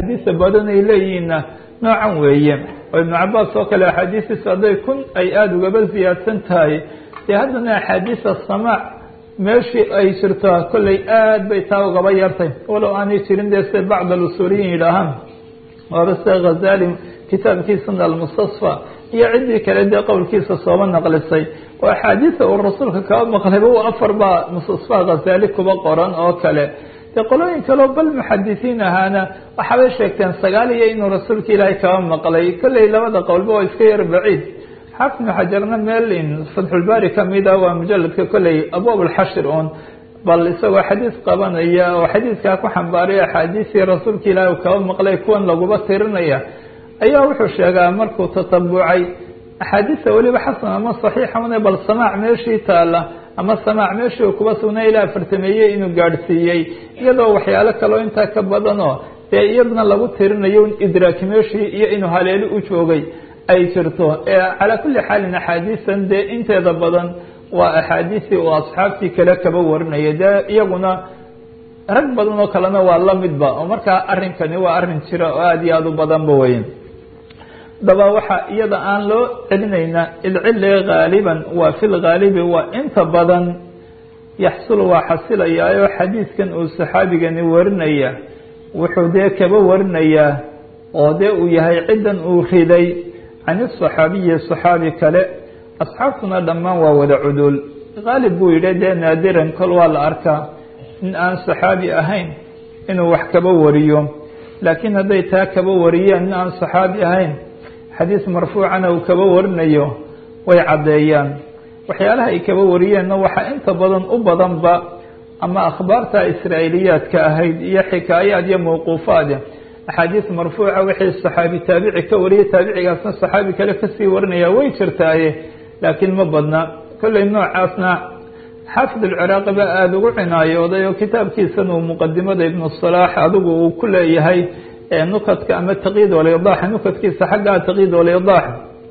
axaadiisa badan ay leeyihiinna noocan weeye oo ibnu cabaas oo kale axaadiistiisu hadday kun ay aada ugaba ziyaadsan tahay dee haddana axaadiisa samaac meeshii ay jirto kolley aad bay taa ugaba yartay walow aanay jirin dee sida bacd alusuuliyiin yidhaahaan waaba sida khazali kitaabkiisana almustasfa iyo ciddii kale dee qowlkiisa sooba naqlisay oo axaadiisa uu rasuulka kaba maqlayba u afar baa mustasfa khazali kuba qoran oo kale dee qolooyin kaleo bal muxadisiin ahaana waxaabay sheegteen sagaal iyo inuu rasuulka ilaahay kaba maqlay kolley labada qowlba waa iska yar baciid xaafid ibnu xajarna meel fatxulbaari kamida waa mujaladka kolley abwaab alxashir un bal isagoo xadiis qabanaya oo xadiiskaa ku xambaaray axaadiisii rasuulka ilaahi u kaba maqlay kuwan laguba tirinaya ayaa wuxuu sheegaa markuu tatabucay axaadiista weliba xasan ama saxiixa una bal samaac meeshii taala ama samaac meeshii uu kuba sugnay ilaa afartameeye inuu gaadhsiiyey iyadoo waxyaalo kaleo intaa ka badanoo dee iyadna lagu tirinayo idraaki meeshii iyo inuu haleeli u joogay ay jirto calaa kulli xaalin axaadiistan dee inteeda badan waa axaadiisii uu asxaabtii kale kaba warinaya dee iyaguna rag badan oo kalena waa lamidba oo markaa arrinkani waa arrin jira oo aada iyo aada u badanba weyn daba waxaa iyada aan loo celinaynaa ilcili haaliban waa fi lhaalibi waa inta badan yaxsul waa xasilayaayo xadiiskan uu saxaabigani warinaya wuxuu dee kaba warinayaa oo dee uu yahay ciddan uu riday can isaxaabiyi saxaabi kale asxaabtuna dhammaan waa wada cuduul haalib buu yidhi dee naadiran kol waa la arkaa in aan saxaabi ahayn inuu wax kaba wariyo laakiin hadday taa kaba wariyeen in aan saxaabi ahayn xadiis marfuucana uu kaba warinayo way caddeeyaan waxyaalaha ay kaba wariyeenna waxaa inta badan u badanba ama akhbaarta israa'iiliyaadka ahayd iyo xikaayaad iyo mawquufaad axaadiis marfuuca wixii saxaabi taabici ka wariyay taabicigaasna saxaabi kale kasii warinaya way jirtaaye laakiin ma badna kolley noocaasna xaafid alciraaqi ba aada ugu cinaayooday oo kitaabkiisan uu muqadimada ibnu salaax adigu uu ku leeyahay nukadka ama taqyiid walyadaax nukadkiisa xaggaa taqyiid walyadaax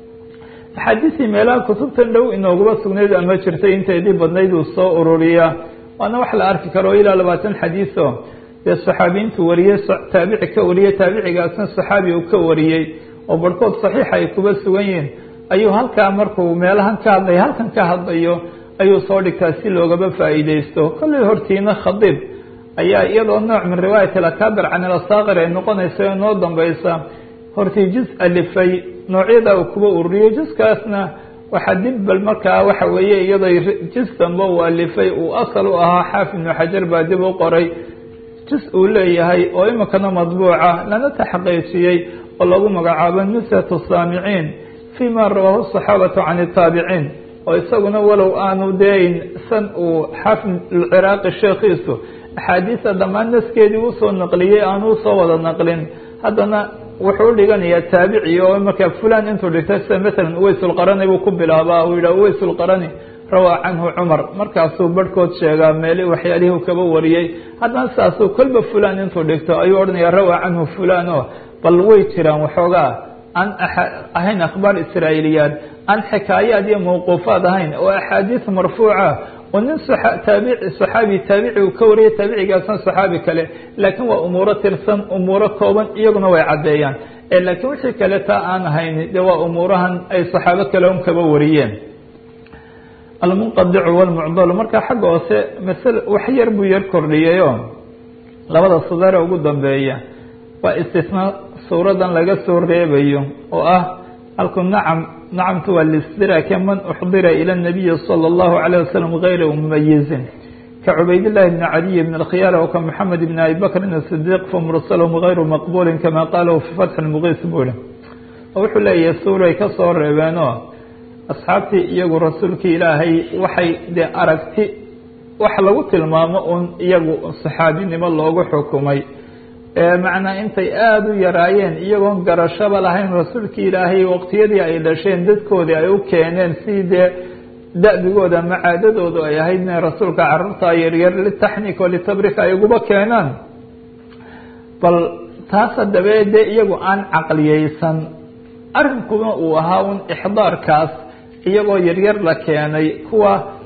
axaadiisii meelaha kutubtan dhow inoogaba sugnayd ama jirtay inteedii badnayd uu soo ururiyaa waana wax la arki karo ilaa labaatan xadiiso dee saxaabiyiintu wariyey taabici ka wariyey taabicigaasna saxaabi uu ka wariyey oo barhkood saxiixa ay kuba sugan yihiin ayuu halkaa markuu meelahan ka hadlay halkan ka hadlayo ayuu soo dhigtaa si loogaba faa'iideysto kolley hortiina khadiib ayaa iyadoo nooc min riwaayat alakaabir can ilasaakir ay noqonaysa oo noo dambaysa hortii juz alifay noocyada uu kuba ururiyo juskaasna waxaa dib bal markaa waxa weeye iyadoo juz dambe uu alifay uu asal u ahaa xaafid ibnu xajar baa dib u qoray juz uu leeyahay oo iminkana madbuuca lana taxqiijiyey oo lagu magacaabo nusatu saamiciin fi ma rawaahu saxaabatu can itaabiciin oo isaguna walow aanu deyn san uu xaafid alciraaqi sheekhiisu axaadiista dhammaan naskeedii usoo naqliyey aanu usoo wada naqlin haddana wuxuu u dhiganayaa taabici oo markaa fulan intuu dhigtay sida masalan uweysulqarani buu ku bilaabaa uu yidhah uweysulqarani rawaa canhu cumar markaasuu barhkood sheegaa meeli waxyaalihii kaba wariyey haddana sidaasuu kolba fulan intuu dhigto ayuu odhanayaa rawaa canhu fulan o bal way jiraan waxoogaa aan ahayn akhbaar israa'iiliyaad aan xikaayaad iyo mawquufaad ahayn oo axaadiis marfuuca oo nin taabici saxaabi taabici uu ka wariyay taabicigaasna saxaabi kale laakiin waa umuuro tirsan umuuro kooban iyaguna way caddeeyaan laakiin wixii kale taa aan ahayn dee waa umuurahan ay saxaabo kale un kaba wariyeen almunqadicu walmucdalu marka xagga hoose masale wax yar buu yar kordhiyayo labada sadare ugu dambeeya waa istisnaa suuradan laga soo reebayo oo ah halku nacam nacamtu waa listidraake man uxdira ila nabiyi salى اllahu عalيه wasalam gayra mumayizin ka cubaydillahi bni cadiy bn اlkhiyaar o ka moxamed bn abi bakrin asidiq famursalhm gayru maqbulin kama qalahu fi fatxi lmuqiis buri oo wuxuu leeyahay suuray ka soo reebeenoo asxaabtii iyagu rasuulkii ilaahay waxay dee aragti wax lagu tilmaamo un iyagu saxaabinimo loogu xukumay macnaa intay aada u yaraayeen iyagoon garashaba lahayn rasuulkii ilaahay waqtiyadii ay dhasheen dadkoodii ay u keeneen si dee da-bigooda ama caadadoodu ay ahayd inay rasuulka carruurta yaryar litaxnik o litabrik ay uguba keenaan bal taas haddaba dee iyagu aan caqliyeysan arrinkuna uu ahaa un ixdaarkaas iyagoo yaryar la keenay kuwa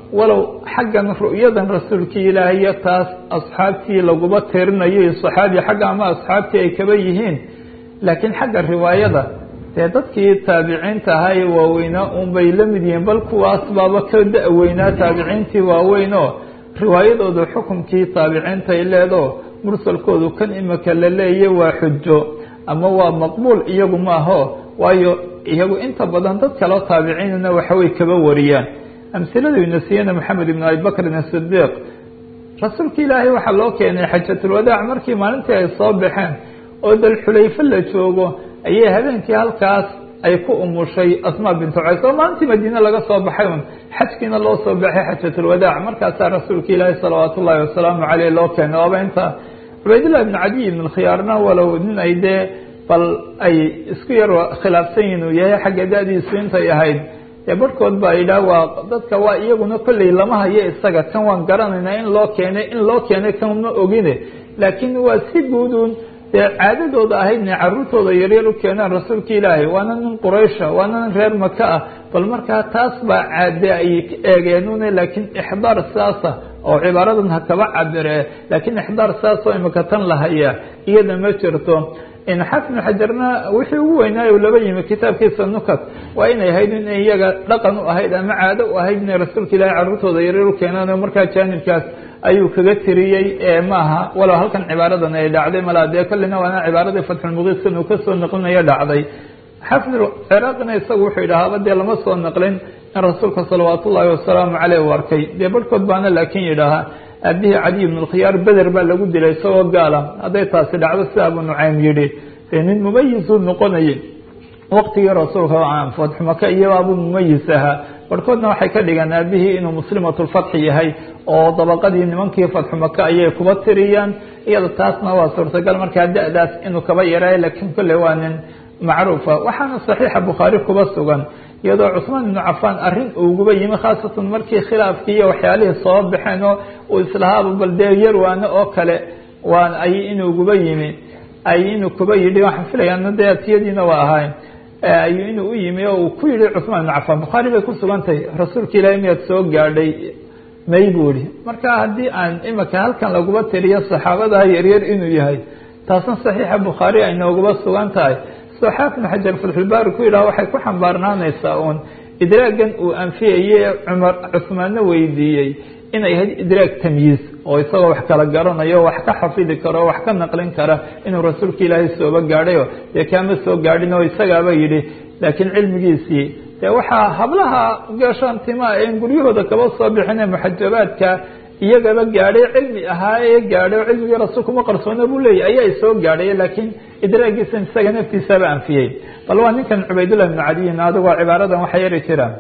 walow xaggan ru'yadan rasuulkii ilaahayo taas asxaabtii laguma tirinayo saxaabi xagga ama asxaabtii ay kaba yihiin laakiin xagga riwaayada dee dadkii taabiciinta ahaa ee waaweynaa unbay la mid yihiin bal kuwaas baaba ka da-weynaa taabiciintii waaweyn oo riwaayadooda xukumkii taabiciinta ay leedo mursalkoodu kan imika la leeya waa xujo ama waa maqbuul iyagu maaho waayo iyagu inta badan dad kaleo taabiciinna waxaway kaba wariyaan amsiladu ina siiyana maxamed ibn abi bakrin asidiiq rasuulka ilaahay waxaa loo keenay xajatulwadaac markii maalintii ay soo baxeen oo dalxulayfe la joogo ayay habeenkii halkaas ay ku umushay asmaa bintu cays oo maalintii madiine laga soo baxay un xajkiina loo soo baxay xajatulwadaac markaasaa rasuulka ilaahi salawaat ullaahi wasalaamu caleyh loo keenay waaba inta cubaydillah ibn cadiy ibn khiyaarna walow nin ay dee bal ay isku yar khilaafsan yihin uu yahay xagga da-diisu intay ahayd dee barhkood baa yidhaah waa dadka waa iyaguna kolley lama hayo isaga kan waan garanaynaa in loo keenay in loo keenay kan ma ogine laakiin waa si guuduun dee caadadooda ahayd inay caruurtooda yaryar u keenaan rasuulka ilaahay waana nin quraysha waana nin reer maka ah bal markaa taas baa caade ay eegeenune laakiin ixdaar saasa oo cibaaradan ha kaba cabire laakiin ixdaar saasoo imika tan la hayaa iyada ma jirto xafid bn xajarna wixii ugu weynaayo laba yimi kitaabkiisa nukat waa inay ahayd in iyaga dhaqan u ahayd ama caado u ahayd inay rasuulka ilaahay carruurtooda yaryar u keenaan oo markaa jaanibkaas ayuu kaga tiriyey maaha walow halkan cibaaradan ay dhacday malaa dee kollina waana cibaaradii fatxulmuqiiskan uu kasoo naqlinayo dhacday xafid ciraaqina isagu wuxuu yidhahaaba dee lama soo naqlin in rasuulka salawaat ullaahi wasalaamu caleyh u arkay dee barhkood baana laakiin yidhaahaa aabihii cadiy ibn lkhiyaar beder baa lagu dilay isagoo gaala hadday taasi dhacdo sida abu nucaym yidhi dee nin mumayisuu noqonayay waqtigii rasuulka fatxumaka iyo abuu mumayis ahaa barhkoodna waxay ka dhigaan aabihii inuu muslimatulfatxi yahay oo dabaqadii nimankii fatxumaka ayay kuba tiriyaan iyada taasna waa suurtagal markaa da-daas inuu kaba yaraayo laakiin kolley waa nin macruufa waxaana saxiixa bukhaari kuba sugan iyadoo cusmaan ibnu cafaan arrin uuguba yimi khaasatan markii khilaafkii iyo waxyaalihii soo baxeen oo uu islahaaba bal dee yarwaano oo kale waan ay inuuguba yimi ay inuu kuba yidhi waxaan filayaa dee atiyadiina waa ahayn ayuu inuu u yimi oo uu ku yihi cusmaan ibnu cafaan bukhaari bay ku sugan tahay rasuulka ilaahay miyaad soo gaadhay may buu ihi marka haddii aan imika halkan laguba tiriyo saxaabadaa yaryar inuu yahay taasna saxiixa bukhaari ay nooguba sugan tahay soo xaafid xajar fatxulbaari ku yidhaha waxay ku xambaarnaanaysaa uun idraagan uu anfiyayey cumar cusmaanna weydiiyey inay ahayd idraag tamyiiz oo isagoo wax kala garanayo wax ka xafidi karo wax ka naqlin kara inuu rasuulka ilaahay sooba gaadhayo dee kaama soo gaadhin oo isagaaba yidhi laakiin cilmigiisii dee waxaa hablaha geeshaan timaa en guryahooda kaba soo bixine muxajabaadka iyagaba gaadhay cilmi ahaa ee gaadhay oo cilmigii rasuulka uma qarsoona buu leeyahy ayaa soo gaadhay laakiin idraagiisan isaga naftiisaba anfiyey bal waa ninkan cubaydullah ibnu cadiyin adigoo cibaaradan waxa yari jiraan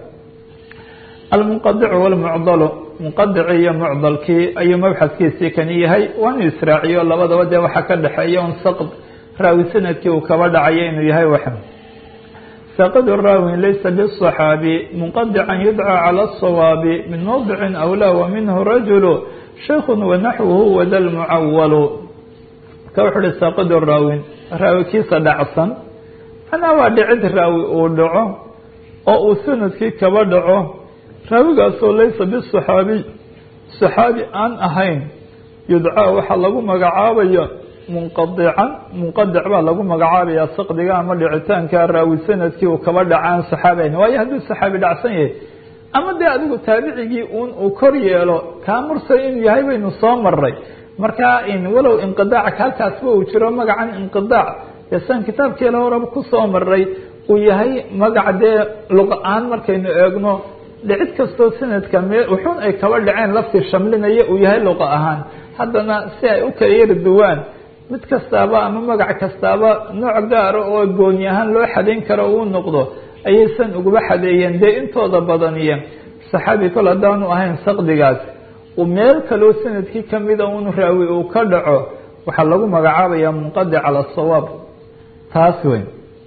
almunqadicu walmucdalu munqadici iyo mucdalkii ayuu mabxadkiisii kani yahay waanu israaciyo labadaba dee waxaa ka dhexeeya un saqd raawi sanadkii uu kaba dhacayo inuu yahay wax saqd raawin laysa bالصaxaabi munqadican yudcى calى الصawaabi min mawdici awlaa wa minhu rajulu shayku wanaxwuhu wada lmucawalu ka wuxu uhi saqd raawin raawi kiisa dhacsan manaa waa dhicid raawi uu dhaco oo uu sanadkii kaba dhaco raawigaasoo laysa biصaxaabiy صaxaabi aan ahayn yudcaa waxaa lagu magacaabaya munqadican munqadic baa lagu magacaabaya saqdiga ama dhicitaanka raawi sanadkii uu kaba dhacaan saxaabeyn waayo hadduu saxaabi dhacsan yahay ama dee adigu taabicigii un uu kor yeelo kaa mursal inuu yahay baynu soo maray markaa walow inqidaacka halkaasba uu jiro magacan inqidaac dee san kitaabkeela horeba kusoo maray uu yahay magac dee luqa-aan markaynu eegno dhicid kastoo sanadka me wuxuun ay kaba dhaceen lafti shamlinaya uu yahay luqa ahaan haddana si ay u kala yari duwaan mid kastaaba ama magac kastaaba nooc gaara oo gooni ahaan loo xadayn karo uu noqdo ayaysan uguba xadeeyeen dee intooda badaniye saxaabi kol haddaanu ahayn saqdigaas uu meel kaloo sanadkii kamida un raawi uu ka dhaco waxaa lagu magacaabaya munqadic cala asawaab taas weyn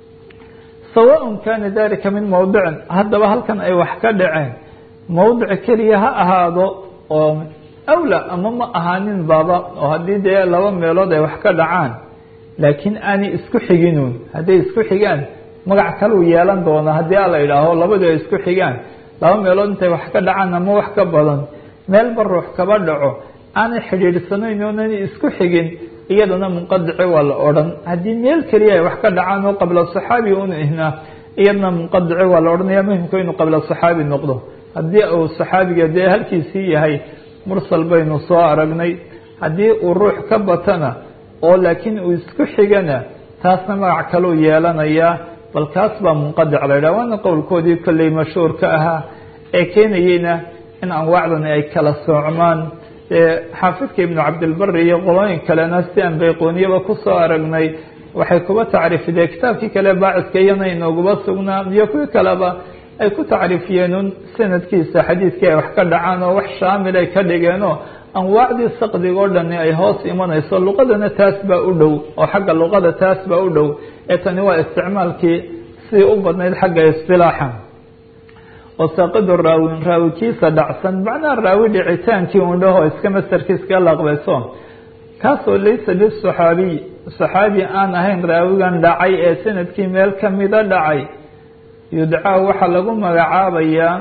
sawaaء kana dalika min mawdicin haddaba halkan ay wax ka dhaceen mawdic keliya ha ahaado oo awla ama ma ahaanin baba oo haddii dee laba meelood ay wax ka dhacaan laakiin aanay isku xiginuun hadday isku xigaan magac kaluu yeelan doona haddii a la idhaaho labadu ay isku xigaan laba meelood intay wax ka dhacaan ama wax ka badan meelba ruux kaba dhaco aanay xidhiidhsanayn oonani isku xigin iyadana munqadici waa la odhan haddii meel keliya ay wax ka dhacaan oo qabla saxaabi un ihnaa iyadana munqadici waa la odhanaya muhimku inuu qabla saxaabi noqdo haddii uu saxaabiga dee halkiisii yahay mursal baynu soo aragnay haddii uu ruux ka batana oo laakiin uu isku xigana taasna magac kaleu yeelanayaa bal kaas baa munqadic la yidhaha waana qowlkoodii kolley mashhuurka ahaa ee keenayeyna in anwaacdani ay kala soocmaan xaafidka ibnu cabdilbari iyo qolooyin kalena si aan bayqooniyaba kusoo aragnay waxay kuba tacriifideen kitaabkii kale baaciska iyana inooguba sugnaa iyo kuwii kaleba ay ku tacriifiyeen un sanadkiisa xadiidkii ay wax ka dhacaan oo wax shaamil ay ka dhigeenoo anwaacdii saqdiga o dhani ay hoos imanayso luqadana taas baa u dhow oo xagga luqada taas baa u dhow ee tani waa isticmaalkii sidii u badnayd xagga istilaaxa oo saaqidu raawin raawikiisa dhacsan macnaha raawi dhicitaankii un dhaho iska masarkiiska laqbayso kaasoo laysa bisaxaabiy saxaabi aan ahayn raawigan dhacay ee sanadkii meel kamida dhacay yudcaa waxaa lagu magacaabayaa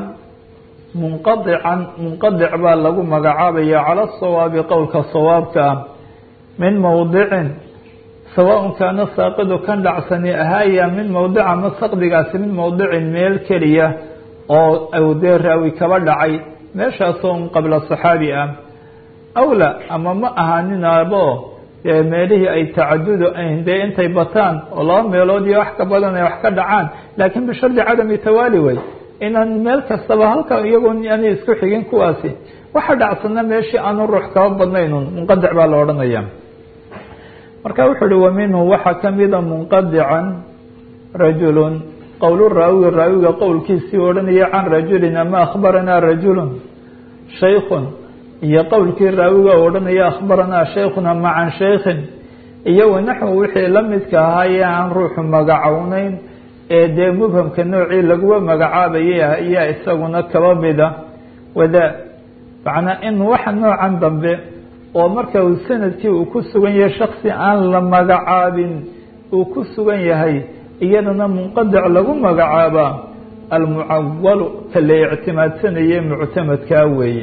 munqadican munqadic baa lagu magacaabaya cala asawaabi qowlka sawaabka ah min mowdicin sawaaun kaana saaqidu kan dhacsani ahaaya min mowdica ma saqdigaasi min mowdicin meel keliya oo dee raawi kaba dhacay meeshaasoo un qabla saxaabi ah awla ama ma ahaaninaabo dee meelihii ay tacadudu ayn dee intay bataan oo laba meelood iyo wax ka badan ay wax ka dhacaan laakiin bishardi cadami tawaali wey inaan meel kastaba halka iyagoo aanay isku xigin kuwaasi waxa dhacsana meeshii aanu ruux kaba badnaynun munqadic baa la odhanaya marka wuxuu uhi wa minhu waxaa kamida munqadican rajulun qowl raawiga raawiga qowlkiisii odhanaya can rajulin ama akhbaranaa rajulun shaykun iyo qowlkii raawiga odhanaya akhbaranaa shaykhun ama can shaykhin iyo wanaxwu wixii la midka ahaayee aan ruuxu magacowneyn ee dee mubhamka noocii laguba magacaabayay ayaa isaguna kaba mida wada macnaa in waxa noocan dambe oo marka uu sanadkii uu ku sugan yahay shaksi aan la magacaabin uu ku sugan yahay iyadana munqadic lagu magacaabaa almucawalu ka la ictimaadsanayay muctamadkaa weeye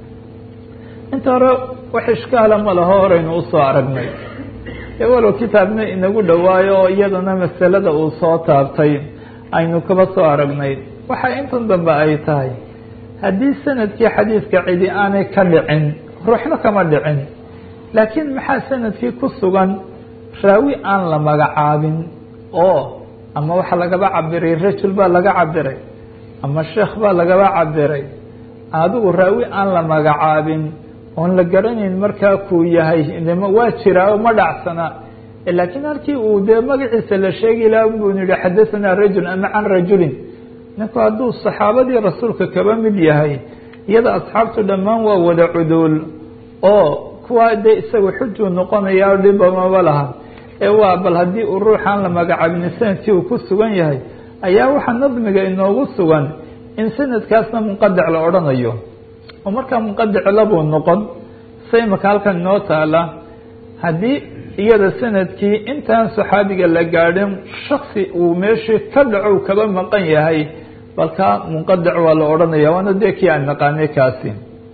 inta hore wax ishkaala ma laho horeynu usoo aragnay ee walow kitaabna inagu dhowaayo oo iyadana masalada uu soo taabtay aynu kaba soo aragnay waxa intan dambe ay tahay haddii sanadkii xadiidka cidi aanay ka dhicin ruuxna kama dhicin laakiin maxaa sanadkii ku sugan raawi aan la magacaabin oo ama waxaa lagaba cabiray rajul baa laga cabiray ama sheekh baa lagaba cabiray adigu raawi aan la magacaabin oon la garanayn markaa kuu yahay waa jiraa oo ma dhacsana laakiin halkii uu dee magaciisa la sheegi laha buu yihi xadahanaa rajul ama can rajulin ninku hadduu saxaabadii rasuulka kaba mid yahay iyada asxaabtu dhammaan waa wada cuduul oo kuwaa dee isaga xujuu noqonaya dhibamaba laha ee waa bal haddii uu ruuxaan la magacaabin sanadkii uu ku sugan yahay ayaa waxaa nadmiga inoogu sugan in sanadkaasna munqadic la odhanayo oo markaa munqadic labuu noqon sa imaka halkan inoo taala haddii iyada sanadkii intaan saxaabiga la gaadhin shaksi uu meeshii ka dhaco kaba maqan yahay balkaa munqadic waa la odhanaya waana dee kii aan naqaanay kaasi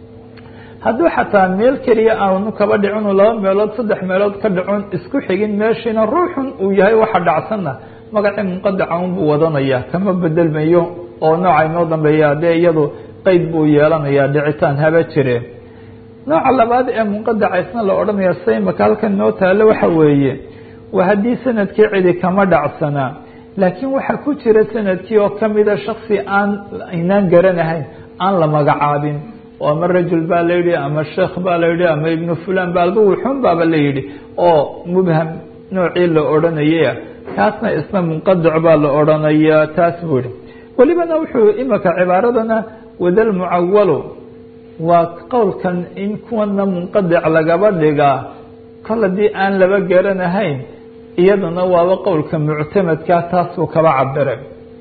hadduu xataa meel keliya aanu kaba dhicinu laba meelood saddex meelood ka dhicon isku xigin meeshiina ruuxun uu yahay waxa dhacsanna magacii munqadica unbuu wadanaya kama bedelmayo oo nooca inoo dambeeya dee iyadu qeyd buu yeelanayaa dhicitaan haba jire nooca labaad ee munqadica isna la odhanaya saymaka halkan noo taalo waxa weeye waa haddii sanadkii cidi kama dhacsanaa laakiin waxaa ku jira sanadkii oo kamida shaksi aan aynaan garanahayn aan la magacaabin oo ama rajul baa la yidhi ama sheekh baa la yidhi ama ibnu fulan ba alba wuxun baaba la yidhi oo mubham noocii la odhanayay kaasna isna munqadic baa la odhanayaa taas buu yihi welibana wuxuu imaka cibaaradana wadal mucawalu waa qowlkan in kuwana munqadic lagaba dhigaa kol haddii aan laba garanahayn iyaduna waaba qowlka muctamadka taas buu kaba cabiray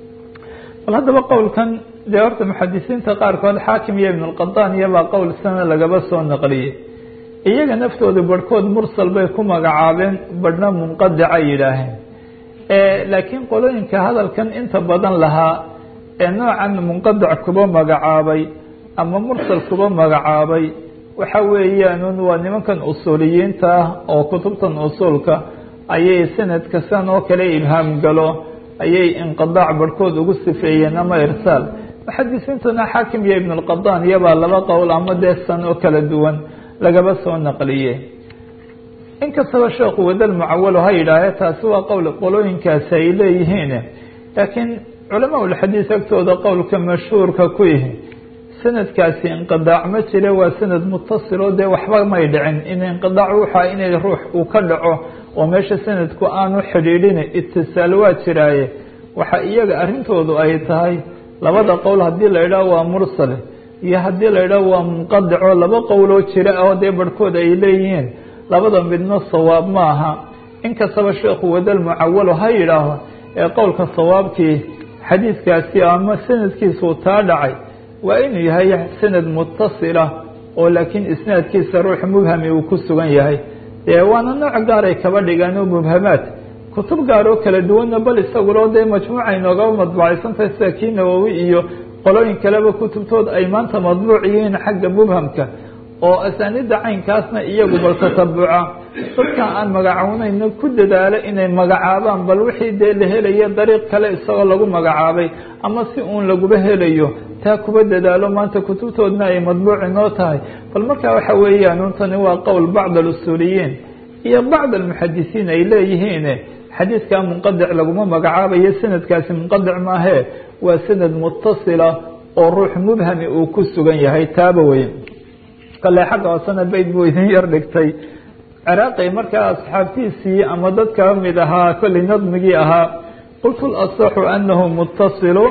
bal haddaba qowlkan dee horta muxadisiinta qaarkood xaakim iyo ibn اlqadan iyobaa qowl sana lagaba soo naqliyey iyaga naftooda barhkood mursal bay ku magacaabeen badhna munqadica yidhaaheen laakiin qolooyinka hadalkan inta badan lahaa ee noocan munqadac kuba magacaabay ama mursal kuba magacaabay waxa weeyaan waa nimankan usuuliyiinta ah oo kutubtan usuulka ayay sanadka san oo kale ibhaam galo ayay inqidaac barhkood ugu sifeeyeen ama irsaal muxadisiintuna xaakim iyo ibn اlqadaan iyabaa laba qowl ama dee san oo kala duwan lagaba soo naqliyey inkastaba sheekhu wadal mucawalo ha yidhaahe taasi waa qowl qolooyinkaasi ay leeyihiin laakiin culamaa ulxadiis agtooda qowlka mashhuurka ku yihi sanadkaasi inqidaac ma jire waa sanad mutasilo dee waxba may dhicin in inqidaac waxaa inay ruux uu ka dhaco oo meesha sanadku aanu xidhiidhin itisaal waa jiraaye waxa iyaga arrintoodu ay tahay labada qowl haddii la idhaah waa mursal iyo haddii la idhaah waa munqadico laba qowloo jira oo dee barhkood ay leeyihiin labada midno sawaab ma aha inkastaba sheekhu wadal mucawalo ha yidhaaho ee qowlka sawaabkii xadiidkaasi ama sanadkiisuu taa dhacay waa inuu yahay sanad mutasila oo laakiin isnaadkiisa ruux mubhami uu ku sugan yahay dee waana nooc gaaray kaba dhigaan oo mubhamaad kutub gaar oo kala duwanna bal isaguloo dee majmuuca inoogaba madbucaysantahay sida kii nawowi iyo qolooyin kaleba kutubtood ay maanta madbuuc yihiin xagga mubhamka oo asaanida caynkaasna iyagu bal tatabuca dadka aan magacownayna ku dadaalo inay magacaabaan bal wixii dee la helayo dariiq kale isagoo lagu magacaabay ama si uun laguba helayo taa kuba dadaalo maanta kutubtoodna ay madbuuci noo tahay bal markaa waxa weeyaan untani waa qowl bacd alusuuliyiin iyo bacd almuxadisiin ay leeyihiin xadiidkaa munqadic laguma magacaabayo sanadkaasi munqadic maahee waa sanad mutasila oo ruux mubhami uu ku sugan yahay taaba wey kale xagga hoosena bayd buu idin yar dhigtay ciraaqi markaa asxaabtiisii ama dad kaba mid ahaa kolley nadmigii ahaa qultu lasaxu anahu mutasilu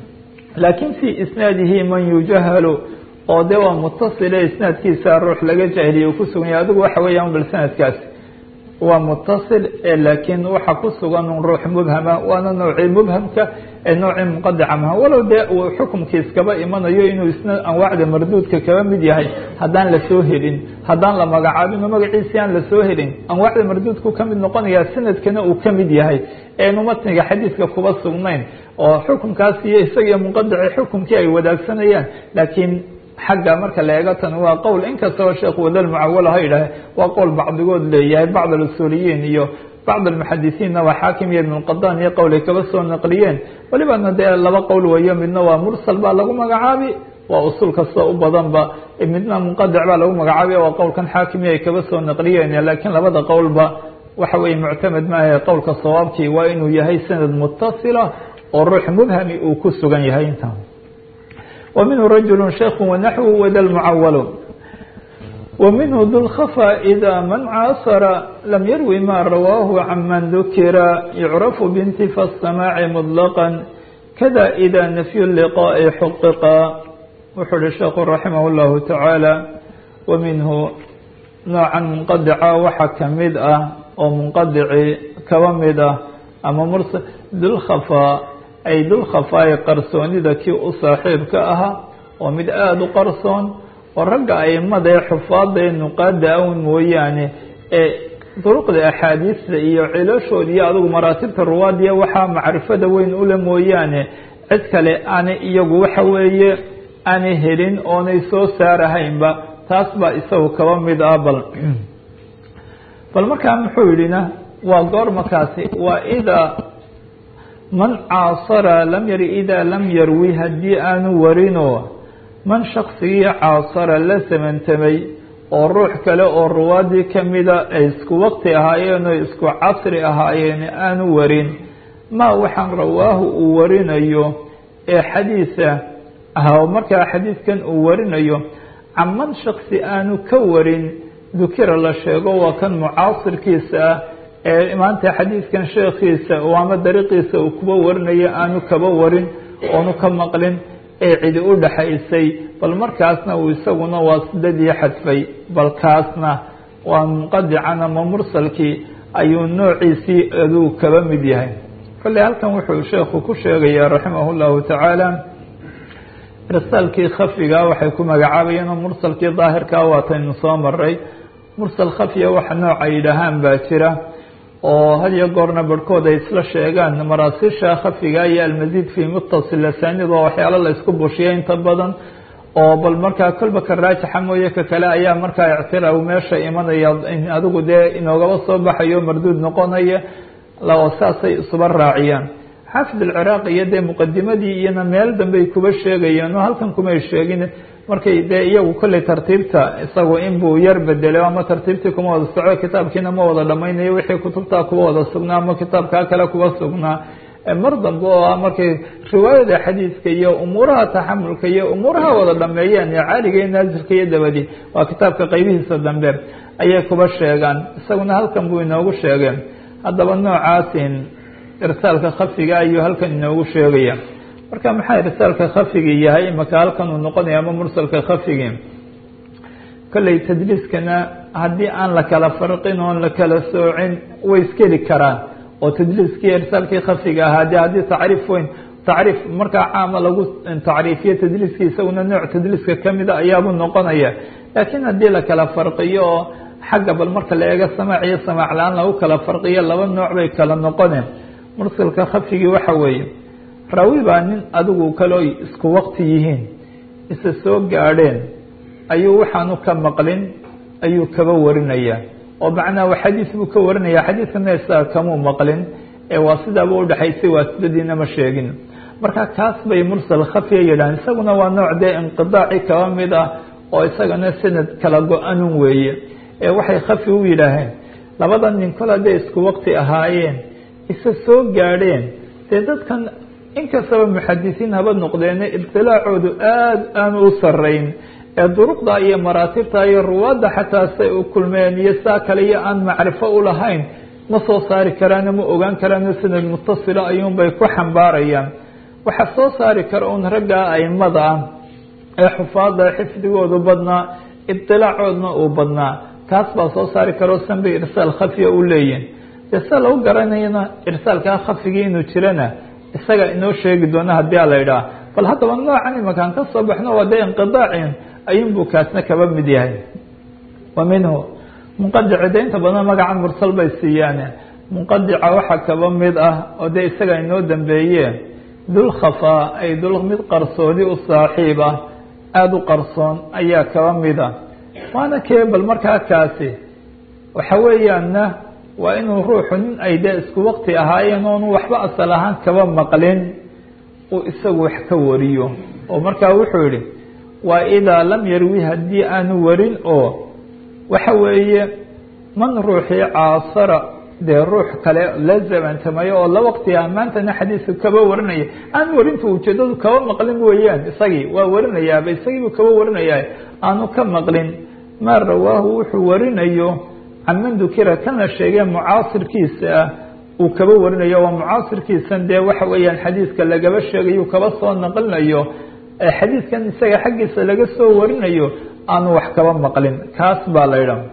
laakin fii isnaadihi man yujahalu oo de waa mutasile isnaadkiisa ruux laga jahiliye uu ku sugan yahay adigu waxa weeyaan bal sanadkaasi waa mutasil laakiin waxa ku sugan un ruux mubhama waana noocii mubhamka ee noocii muqadica maha walow dee uu xukumkii iskaba imanayo inuu isna anwaacda marduudka kaba mid yahay haddaan lasoo helin haddaan la magacaabin oo magaciisi aan lasoo helin anwaacda marduudku ka mid noqonaya sanadkana uu ka mid yahay eenu matniga xadiidka kuba sugnayn oo xukumkaas iyo isagiyo munqadici xukumkii ay wadaagsanayaan laakiin xagga marka la eego tan waa qowl inkastaba sheekhu wadal mucawalo ha yidhaahe waa qowl bacdigood leeyahay bacd alusuuliyiin iyo bacd almuxadisiinna waa xaakim iyo ibnulqadaan iyo qowl ay kaba soo naqliyeen welibana dee laba qowl weeyo midna waa mursal baa lagu magacaabi waa usul kasta u badanba midna munqadic baa lagu magacaabi waa qowlkan xaakimi ay kaba soo naqliyeen laakiin labada qowlba waxa weye muctamed maahe qowlka sawaabkii waa inuu yahay sanad mutasila oo ruux mubhami uu ku sugan yahay inta ومنه رجل شيخ ونحو وذا المعول ومنه ذو الخفا إذا من عاصر لم يروي ما رواه عمن ذكر يعرف بانتفى السماع مطلقا كذا إذا نفي اللقاء حققا وحل الشيخ رحمه الله تعالى ومنه نوعا منقدعا وحكمدأ ومنقدع كومدة أما مرسل ذو الخفاء ay dul khafaaye qarsoonida kii u saaxiibka ahaa oo mid aada u qarsoon oo ragga aimada ee xufaada ee nuqaada awn mooyaane ee duruqda axaadiista iyo cilashooda iyo adigu maraatibta ruwaadiya waxaa macrifada weyn ule mooyaane cid kale aanay iyagu waxa weeye aanay helin oonay soo saarahaynba taas baa isagu kaba mid ah bal bal markaa muxuu yidhina waa goor markaasi waa idaa man caasara lam yari idaa lam yarwi haddii aanu warinoo man shaksigii caasara la samantamay oo ruux kale oo ruwaadii kamida ay isku waqti ahaayeen oo isku casri ahaayeen aanu warin maa waxaan rawaahu uu warinayo ee xadiisa ah markaa xadiidkan uu warinayo caman shaksi aanu ka warin dukira la sheego waa kan mucaasirkiisa ah ee maanta xadiidkan sheekhiisa oo ama dariiqiisa uu kuba warinayo aanu kaba warin oonu ka maqlin ee cidi u dhaxaysay bal markaasna uu isaguna waa sidadii xadfay bal kaasna waa munqadican ama mursalkii ayuu noociisii aduu kaba mid yahay kolley halkan wuxuu sheekhu ku sheegayaa raximah llahu tacaala irsaalkii khafiga waxay ku magacaabayeen oo mursalkii daahirkaa waataynu soo maray mursal khafiya waxa nooca yidhaahaan baa jira oo had iyo goorna barhkood ay isla sheegaan maraasiisha khafiga iyo almasiid fi mutasil asanid oo waxyaalo la isku bushiya inta badan oo bal markaa kolba ka raajixa mooye ka kale ayaa markaa ictiraw meesha imanaya adigu dee inoogaba soo baxayo marduud noqonaya oo saasay isuba raaciyaan xaafid alciraaqi iyo dee muqadimadii iyana meel dambey kuba sheegayeen oo halkan kumay sheegin markay dee iyagu kolley tartiibta isagu inbuu yar bedelo ama tartiibtii kuma wada soco kitaabkiina ma wada dhamaynayo wixii kutubtaa kuba wada sugnaa ama kitaabkaa kale kuba sugnaa mar dambe oo ah markay riwaayada xadiidka iyo umuuraha taxamulka iyo umuuraha wada dhameeyeen ee caaliga iyo naasirka iyo dabadi waa kitaabka qeybihiisa dambe ayay kuba sheegaan isaguna halkan buu inoogu sheegeen haddaba noocaasin irsaalka khafiga ayuu halkan inoogu sheegaya marka maxaa irsaalka khafigi yahay imaka halkan uu noqonaya ama mursalka khafigi kolley tadliiskana haddii aan la kala farqin oon la kala soocin way iskeli karaan oo tadliiskii irsaalkii khafiga ahaa de haddii tacriif weyn tacriif markaa caama lagu tacriifiyo tadliiskii isaguna nooc tadliiska kamida ayaabuu noqonaya laakiin haddii la kala farqiyo oo xagga bal marka la eego samaac iyo samaac la-aan lagu kala farqiyo laba nooc bay kala noqoneen mursalka khafigii waxa weeye raawi baa nin adigu kaloo isku waqti yihiin isa soo gaadheen ayuu waxaanu ka maqlin ayuu kaba warinaya oo macnaha xadiis buu ka warinaya xadiiskana isaga kamuu maqlin ee waa sidaaba udhexaysay waa sidadiina ma sheegin marka kaas bay mursal khafiya yidhahan isaguna waa nooc dee inqidaaci kaba mid ah oo isagana sanad kala go-anun weeye ee waxay khafi u yidhaaheen labada nin kol hadday isku waqti ahaayeen isa soo gaadheen dee dadkan inkastaba muxadisiin haba noqdeene ibtilaacoodu aada aanu u sarayn ee duruqda iyo maraatibta iyo ruwaadda xataa say u kulmeen iyo saa kale iyo aan macrifo u lahayn ma soo saari karaano ma ogaan karaano sanad mutasila ayuunbay ku xambaarayaan waxaa soo saari kara un raggaa aimada ah ee xufaada xifdigoodu badnaa ibtilaacoodna uu badnaa kaas baa soo saari karao sanbay irsaal khafiya u leeyihin dee sida lagu garanayana irsaalkaa khafigii inuu jirana isaga inoo sheegi doona haddii a la idhaha bal haddaba noocan imakaan ka soo baxno waa dee inqidaacin ayuunbuu kaasna kaba mid yahay wa minhu munqadici de inta badan magaca mursal bay siiyaan munqadica waxaa kaba mid ah oo dee isaga inoo dambeeye dul khafaa ay dul mid qarsoodi u saaxiib ah aada u qarsoon ayaa kaba mid ah waana kee bal markaa kaasi waxa weeyaanna waa inuu ruuxu nin ay dee isku waqti ahaayeen oonu waxba asal ahaan kaba maqlin uu isagu wax ka wariyo oo markaa wuxuu yihi waa idaa lam yarwi haddii aanu warin oo waxa weeye man ruuxii caasara dee ruux kale la zamantamayo oo la waqti ah maantana xadiiska kaba warinaya aan warinta ujeedadu kaba maqlin weeyaan isagii waa warinayaaba isagiibuu kaba warinayaa aanu ka maqlin maa rawaahu wuxuu warinayo canman dukira kan la sheegay mucaasirkiisa ah uu kaba warinayo waa mucaasirkiisan dee waxa weeyaan xadiiska lagaba sheegayo kaba soo naqlinayo xadiiskan isaga xaggiisa laga soo warinayo aanu wax kaba maqlin kaas baa la idha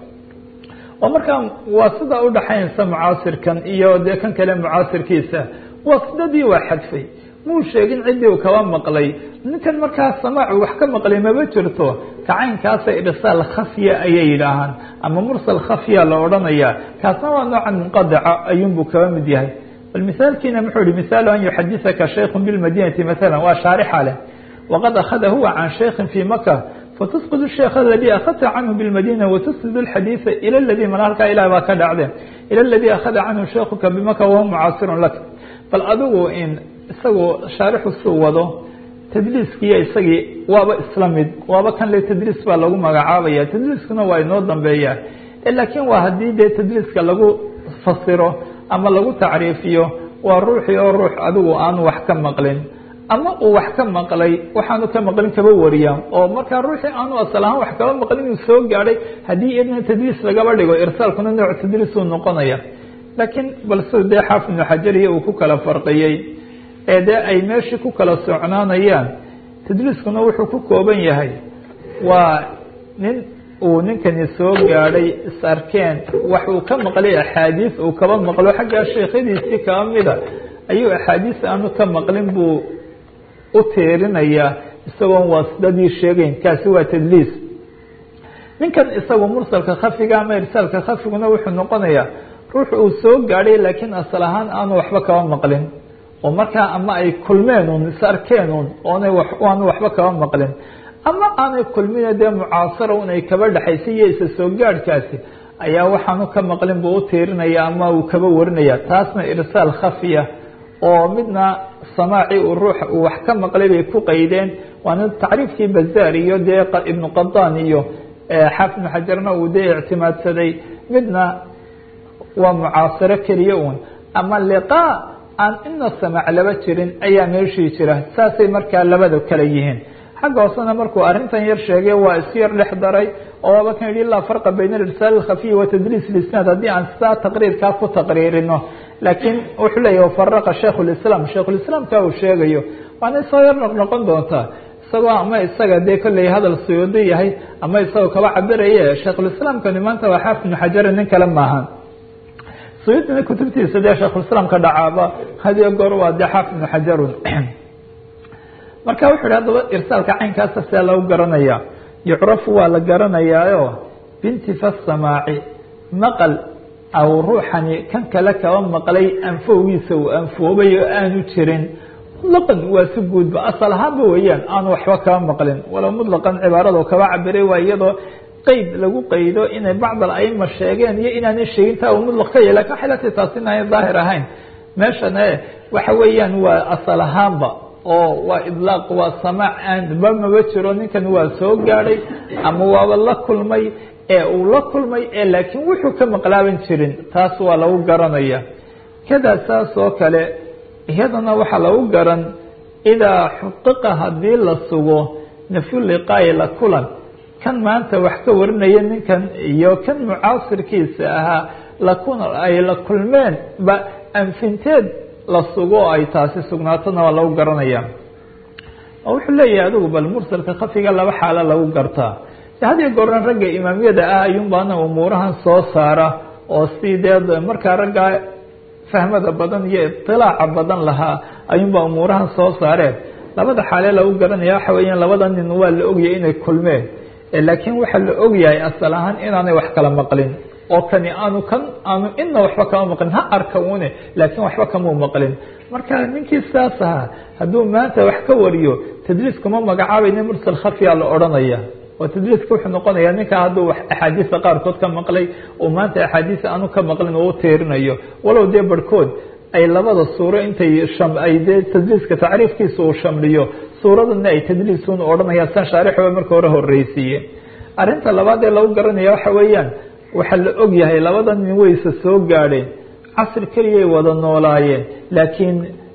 oo markaa waa sidaa udhaxaynaysa mucaasirkan iyo dee kan kale mucaasirkiisa waa sidadii waa xadfay muu sheegin ciddii uu kaba maqlay ninkan markaa samaacu wax ka maqlay maba jirto kacaynkaasa irsaal khafya ayay yidhaahaan ama mursal khafya la odhanaya kaasna waa noocan munqadaca ayuunbuu kaba mid yahay bal misaalkiina muxuu yihi misaalu an yuxadisaka shaykhu bilmadinati maala waa shaarixa leh waqad akhada huwa can shaykhin fi maka fatusqid sheekh aladii akhadta canhu bilmadina watusnid xadiisa ila ladii mana halkaa ilah baa ka dhacde ila ladii akhada canhu shaykhuka bimaka wahuwa mucaasirun lak bal adigu in isagoo shaarixu suu wado tadliiskiiyo isagii waaba isla mid waaba kan le tadliis baa lagu magacaabaya tadliiskuna waa inoo dambeeya laakiin waa haddii dee tadliiska lagu fasiro ama lagu tacriifiyo waa ruuxii oo ruux adigu aanu wax ka maqlin ama uu wax ka maqlay waxaanu ka maqlin kaba wariya oo markaa ruuxii aanu asal ahaan wax kaba maqlin inuu soo gaadhay haddii iyadna tadliis lagaba dhigo irsaalkuna nooc tadliisuu noqonaya laakiin bal sida dee xaafid ibnu xajariya uu ku kala farqiyey ee dee ay meeshii ku kala socnaanayaan tadliiskuna wuxuu ku kooban yahay waa nin uu ninkani soo gaadhay is arkeen wax uu ka maqlay axaadiis uu kaba maqlo xaggaa sheekhadiisii kaba mida ayuu axaadiis aanu ka maqlin buu u teerinayaa isagoon waasidadii sheegeyn kaasi waa tadliis ninkan isagu mursalka khafiga ama irsaalka khafiguna wuxuu noqonayaa ruux uu soo gaadhay laakiin asal ahaan aanu waxba kaba maqlin oo markaa ama ay kulmeen un is arkeen un oonay aanu waxba kaba maqlin ama aanay kulmine dee mucaasara un ay kaba dhexaysay iyo isa soo gaadhkaasi ayaa waxaanu ka maqlin buu u tiirinaya ama uu kaba warinaya taasna irsaal khafiya oo midna samaaci uu ruux uu wax ka maqlay bay ku qaydeen waana tacriifkii bazaar iyo dee ibnu qadaan iyo xaafid ibnu xajarna uu dee ictimaadsaday midna waa mucaasaro keliya un ama liqaa aan ina samaac laba jirin ayaa meeshii jira saasay markaa labada kale yihiin xagga hoosena markuu arrintan yar sheegay waa isu yar dhex daray oo waaba kan yihi laa farqa bayna irsaal اkhafiy wa tadliis lisnaad haddii aan sidaa taqriirkaa ku taqriirino laakiin wuxuu leeyahy wafaraqa shaikh اlislaam shaikhulislaamka uu sheegayo waana soo yar noqnoqon doontaa isagoo ama isaga dee kolley hadal suyuudi yahay ama isagoo kaba cabiraye shaikhulislaamkani maanta waa xaafid ibnu xajari nin kale maaha suyuudina kutubtiisa dee shaikhulislaamka dhacaaba hadiyo goor waa dee xaafid ibnu xajarun marka wuxu yhi haddaba irsaalka caynkaasa see lagu garanaya yucrafu waa la garanayaayo bintifa samaaci maqal aw ruuxani kan kale kaba maqlay anfowgiisa uu anfoobay oo aanu jirin mutlaqan waa si guudba asal ahaanba weeyaan aanu waxba kaba maqlin walow mutlaqan cibaarado kaba cabiray waa iyadoo qeyd lagu qaydo inay bacd alaima sheegeen iyo inaanay sheegin taa uu mutlaq ka yahy lakin waxay latay taasi inaanay daahir ahayn meeshane waxa weeyaan waa asal ahaanba oo waa idlaaq waa samaac aanba maba jiro ninkan waa soo gaadhay ama waaba la kulmay ee uu la kulmay ee laakiin wuxuu ka maqlaaban jirin taas waa lagu garanaya kada saas oo kale iyadana waxaa lagu garan idaa xuqiqa haddii la sugo nafyu liqaayi la kulan kan maanta wax ka warinaya ninkan iyo kan mucaasirkiisa ahaa lakun ay la kulmeen ba anfinteed la sugo oo ay taasi sugnaatona waa lagu garanaya oo wuxuu leeyahay adigu bal mursalka khafiga laba xaalo lagu gartaa hadiyo goorna ragga imaamyada ah ayuunbaana umuurahan soo saara oo si dee markaa raggaa fahmada badan iyo iطilaaca badan lahaa ayuunbaa umuurahan soo saareen labada xaale lagu garanaya waxa weeyaan labada nin waa la ogyahay inay kulmeen laakiin waxaa la ogyahay asal ahaan inaanay wax kala maqlin oo kani aanu kan aanu ina waxba kama maqlin ha arka une laakiin waxba kamau maqlin marka ninkii saas ahaa hadduu maanta wax ka wariyo tadliis kuma magacaabayna mursal khafiya la odhanaya oo tadliiska wuxuu noqonaya ninka hadduu axaadiista qaarkood ka maqlay oo maanta axaadiis aanu ka maqlin oo u teerinayo walow dee barhkood ay labada suuro intay ay dee tadliiska tacriifkiisa uu shamliyo suuradana ay tadliisun odhanaya san shaarixba marka hore horeysiiye arrinta labaad ee lagu garanaya waxa weeyaan waxaa la og yahay labada nin wayse soo gaadheen casri keliyay wada noolaayeen laakiin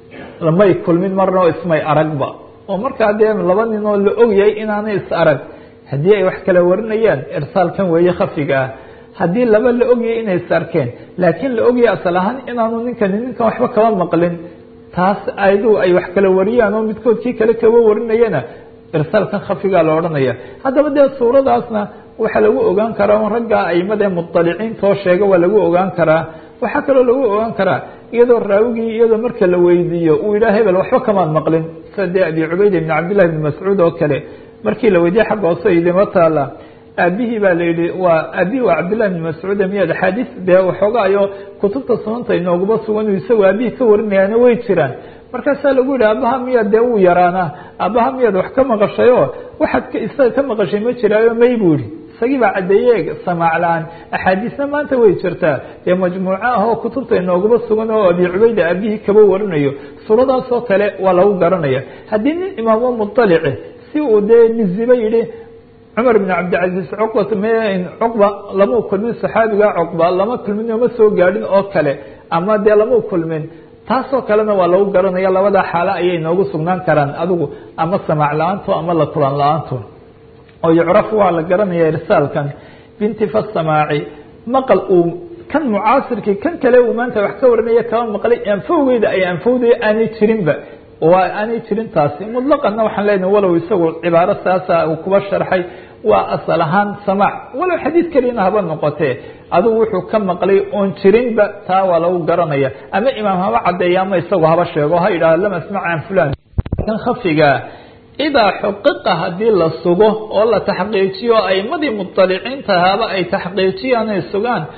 may kulmin marna oo ismay aragba oo markaa dee laba nin oo la og yahay inaanay is arag haddii ay wax kala warinayaan irsaalkan weeye khafiga ah haddii laba la ogyahay inay is arkeen laakiin la ogyahay asal ahaan inaanu ninkani ninkan waxba kaba maqlin taas ayadu ay wax kala wariyaan oo midkood kii kale kaba warinayana irsaalkan khafigaa la odhanaya haddaba dee suuradaasna waxaa lagu ogaan karaa raggaa aimada muطaliciintoo sheega waa lagu ogaan karaa waxaa kaloo lagu ogaan karaa iyadoo raawigii iyadoo marka la weydiiyo uu yidhaha hebel waxba kamaad maqlin sida dee abi cubayd ibn cabdillahi ibn mascuud oo kale markii la weydiiyey xagga hoose idima taala aabihii baa la yihi waa aabihii waa cabdillahi ibn mascuud miyaad axaadiis dee waxoogaayo kutubta sunanta inooguba sugan isagoo aabihii ka warinayaana way jiraan markaasaa lagu yihi aabaha miyaad dee uu yaraanaa aabaha miyaad wax ka maqashayoo waxaad isaga ka maqashay ma jiraayo may buu yihi isagii baa caddeeye samaac la-aan axaadiisna maanta way jirtaa dee majmuuco ah oo kutubta inooguba sugan oo abi cubayda aabihii kaba warinayo suuradaasoo kale waa lagu garanaya haddii nin imaamo muطalici si uu dee niziba yihi cumar bn cabdilcaziiz cuqbat m cuqba lama kulmin saxaabiga cuqba lama kulmin oma soo gaadhin oo kale ama dee lama kulmin taasoo kalena waa lagu garanaya labadaa xaalo ayay noogu sugnaan karaan adigu ama samaac la-aanto ama la kulan la-aanto oo yucrafu waa la garanaya irsaalkan bintifa samaaci maqal uu kan mucaasirkii kan kale uu maanta wax ka warinaya kaba maqlay anfowgeyda ay anfowdaya aanay jirinba waa aanay jirin taasi mutlaqanna waxaan leenahay walow isagu cibaaro saasa uu kuba sharxay waa asal ahaan samaac walow xadiid keliyana haba noqotee adigu wuxuu ka maqlay oon jirinba taa waa lagu garanaya ama imaam haba caddeeya ama isagu haba sheego ha yidhahdo lam asmac can fulan kan khafigaa idaa xuqiqa haddii la sugo oo la taxqiijiyo aimadii muطaliciinta haba ay taxqiijiyaan ay sugaan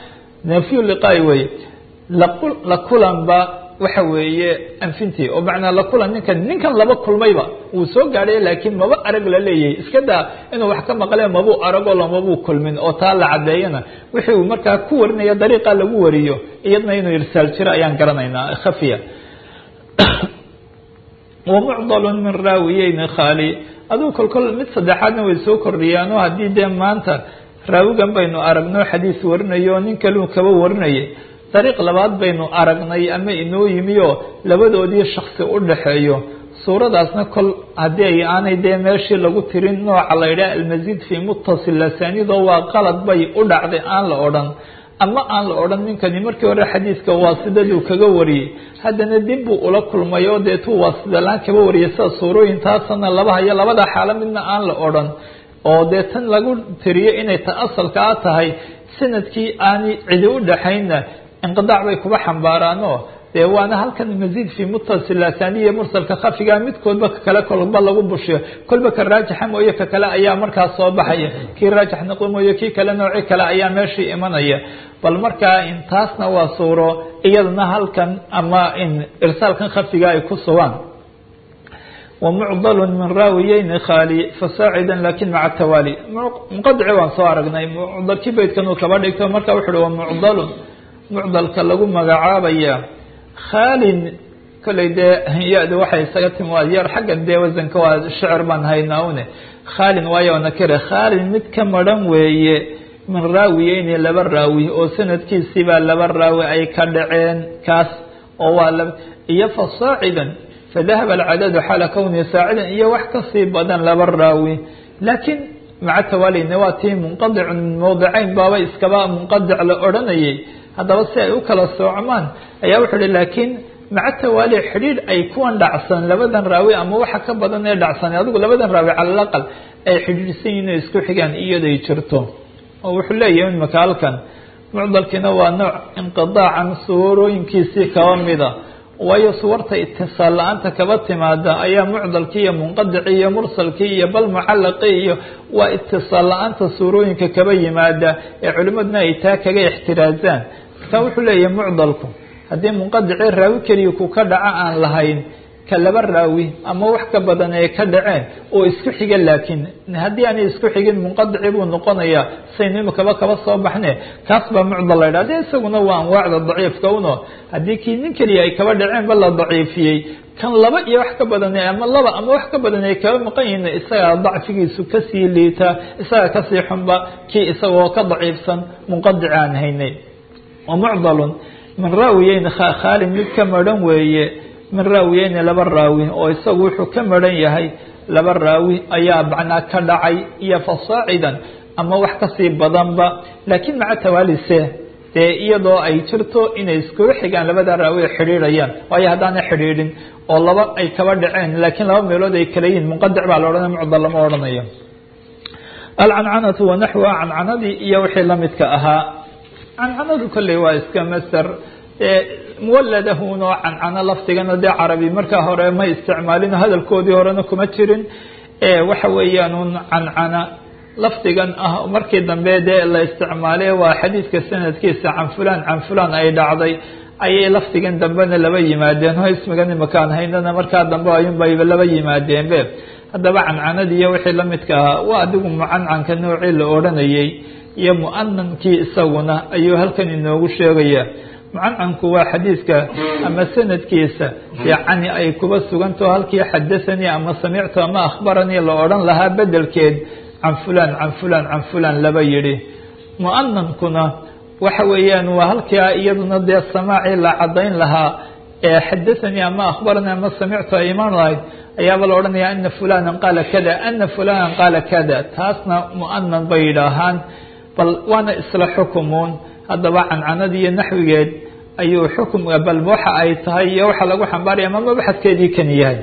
nafyu liqaai weye la kulanba waxa weeye anfintii oo macnaa la kulan ninkan ninkan laba kulmayba wuu soo gaadhay laakiin maba arag la leeyahay iska daa inuu wax ka maqlee mabuu aragoo lamabuu kulmin oo taa la cadeeyana wixii uu markaa ku warinaya dariiqa lagu wariyo iyadna inuu irsaal jiro ayaan garanaynaa khafiya wamucdalu min raawiyeyni khaali aduu kolkol mid saddexaadna way soo kordhiyaanoo haddii dee maanta raawigan baynu aragno xadiis warinayo nin kaluu kaba warinayay dariiq labaad baynu aragnay ama inoo yimi oo labadoodii shaksi u dhaxeeyo suuradaasna kol haddii ay aanay dee meeshii lagu tirin nooca la yidhaha almasiid fii muttasil lasaanidoo waa qalad bay u dhacday aan la odhan ama aan la odhan ninkani markii hore xadiiska waasidaduu kaga wariyey haddana dib buu ula kulmay oo deetuu waasidalaan kaba wariyay sida suurooyintaasana laba hayo labada xaalo midna aan la odhan oo dee tan lagu tiriyo inay ta asalka a tahay sanadkii aanay cidi u dhaxaynna inqidaac bay kuba xambaaraanoo dee waana halkan masiid fii muttasil asaniya mursalka khafiga midkoodba kakale kolba lagu bushiyo kolba ka raajixa mooye ka kale ayaa markaas soo baxaya kii raajix noqo mooye kii kale nooci kale ayaa meeshii imanaya bal markaa intaasna waa suuro iyadana halkan ama in irsaalkan khafiga ay ku sugaan ومcضل min raawiyeyni khاalي fasaacida lakin maca الtawaalي mqadci waan soo aragnay mcdalkii beydkan uu kaba dhigto marka wuxu uhi ومcضl mucdalka lagu magacaabaya khaalin kolley dee ya-du waxay isaga timi waa yar xaggan dee wasanka waa shicir baan haynaa une khaalin waayo nakire khaalin mid ka maran weeye min raawiyeyni laba raawi oo sanadkiisiibaa laba raawi ay ka dhaceen kaas oo waa iyo fasaacidan fadahaba alcadadu xaala kownihi saacidan iyo wax kasii badan laba raawi laakiin maca tawaalina waa tii munqadicun min mawdicayn baaba iskaba munqadic la odhanayay haddaba si ay u kala soocmaan ayaa wuxuu hi laakiin maca tawaali xidhiidh ay kuwan dhacsan labadan raawi ama waxa ka badan ee dhacsan adigu labadan raawi cala alaqal ay xidhiidhsan yihin o isku xigaan iyaday jirto oo wuxuu leeyahay imaka halkan mucdalkiina waa nooc inqidaacan suurooyinkiisii kaba mida waayo suwarta itisaal la-aanta kaba timaada ayaa mucdalkii iyo munqadicii iyo mursalkii iyo bal mucalaqii iyo waa itisaal la-aanta suurooyinka kaba yimaada ee culimaduna ay taa kaga ixtiraazaan marka wuxuu leeyahay mucdalku haddii munqadicii raawi keliya ku ka dhaco aan lahayn ka laba raawi ama wax ka badan ay ka dhaceen oo isku xiga laakiin haddii aanay isku xigin munqadici buu noqonayaa saynu imikaba kaba soo baxne kaas baa mucdal la yidhah de isaguna waa anwaacda daciifka uno haddii kii nin keliya ay kaba dhaceen ba la daciifiyey kan laba iyo wax ka badan ama laba ama wax ka badan ay kaba maqan yihiin isagaa dacfigiisu kasii liita isagaa kasii xunba kii isagoo ka daciifsan munqadici aan haynay wa mucdalun min raawiyeyn khaalin mid ka maran weeye min raawiyeyni laba raawi oo isagu wuxuu ka maran yahay laba raawi ayaa macnaa ka dhacay iyo fasaacidan ama wax kasii badanba laakiin maca tawaalise dee iyadoo ay jirto inay iskugu xigaan labada raawi ay xidhiidhayaan waayo haddaanay xidhiidhin oo laba ay kaba dhaceen laakiin laba meelood ay kala yihin munqadic baa la odhanaya mucdal lama odhanayo alcancanatu wanaxwa cancanadii iyo wixii lamidka ahaa cancanadu kolley waa iska master muwaladahunoo cancano lafdigana dee carabi markaa hore ma isticmaalin hadalkoodii horena kuma jirin waxa weeyaan un cancana lafdigan ah markii dambe dee la isticmaalay waa xadiidka sanadkiisa can fulan can fulan ay dhacday ayay lafdigan dambena laba yimaadeen o ismigan imakaan haynana markaa dambe ayunbayba laba yimaadeenbe haddaba cancanadii iyo wixii lamidka ahaa waa adigu mucancanka noocii la odhanayay iyo mu'anankii isaguna ayuu halkan inoogu sheegaya mucancanku waa xadiidka ama sanadkiisa yacni ay kuba sugantaho halkii xadathanii ama samictu ama akhbaranii la odhan lahaa bedelkeed can fulan can fulan can fulan laba yidhi mu'anankuna waxa weeyaan waa halkaa iyaduna dee samaacii la cadayn lahaa ee xadathanii ama akhbaranii ama samictu ay imaan lahayd ayaaba la odhanaya ana fulanan qaala kada ana fulanan qaala kada taasna mu'anan bay yidhaahaan bal waana isla xukumuun haddaba cancanadii iyo naxwigeed ayuu xukumka bal waxa ay tahay iyo waxa lagu xambaaraya ama mabaxadkeedii kan yahay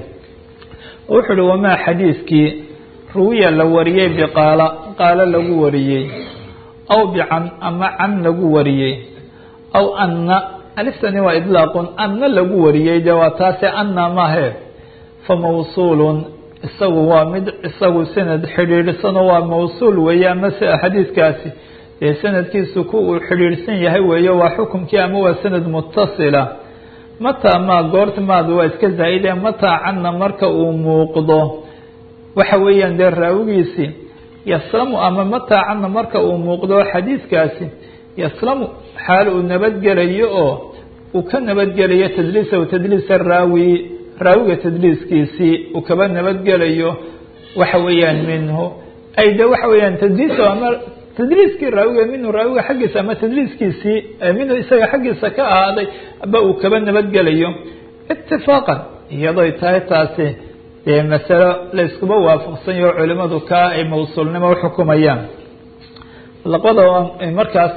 wuxuu uhi wamaa xadiiskii ruwiya la wariyey biqaala qaalo lagu wariyey aw bican ama can lagu wariyey aw anna aliftani waa idlaaqun anna lagu wariyey de waa taase anna mahe fa mawsuulun isagu waa mid isagu sanad xidhiidhsano waa mawsuul weeye ama xadiidkaasi dee sanadkiisu ku uu xidhiidhsan yahay weeyo waa xukumkii ama waa sanad mutasila mataa maa goorta maadu waa iska zaa'ide mataa canna marka uu muuqdo waxa weeyaan dee raawigiisii yaslamu ama mataa canna marka uu muuqdo xadiidkaasi yaslamu xaal uu nabadgelayo oo uu ka nabadgelayo tadliisahu tadliisa raawi raawiga tadliiskiisii uu kaba nabadgelayo waxa weeyaan minhu ay de waxa weeyaan tadliisahu ama tadliiskii raawiga minhu raawiga xaggiisa ama tadliiskiisii minhu isaga xaggiisa ka ahaaday ba uu kaba nabadgelayo itifaaqan iyadoy tahay taasi dee masalo la iskuba waafaqsanyaho culimadu kaa ay mawsuulnimo uxukumayaan labada markaas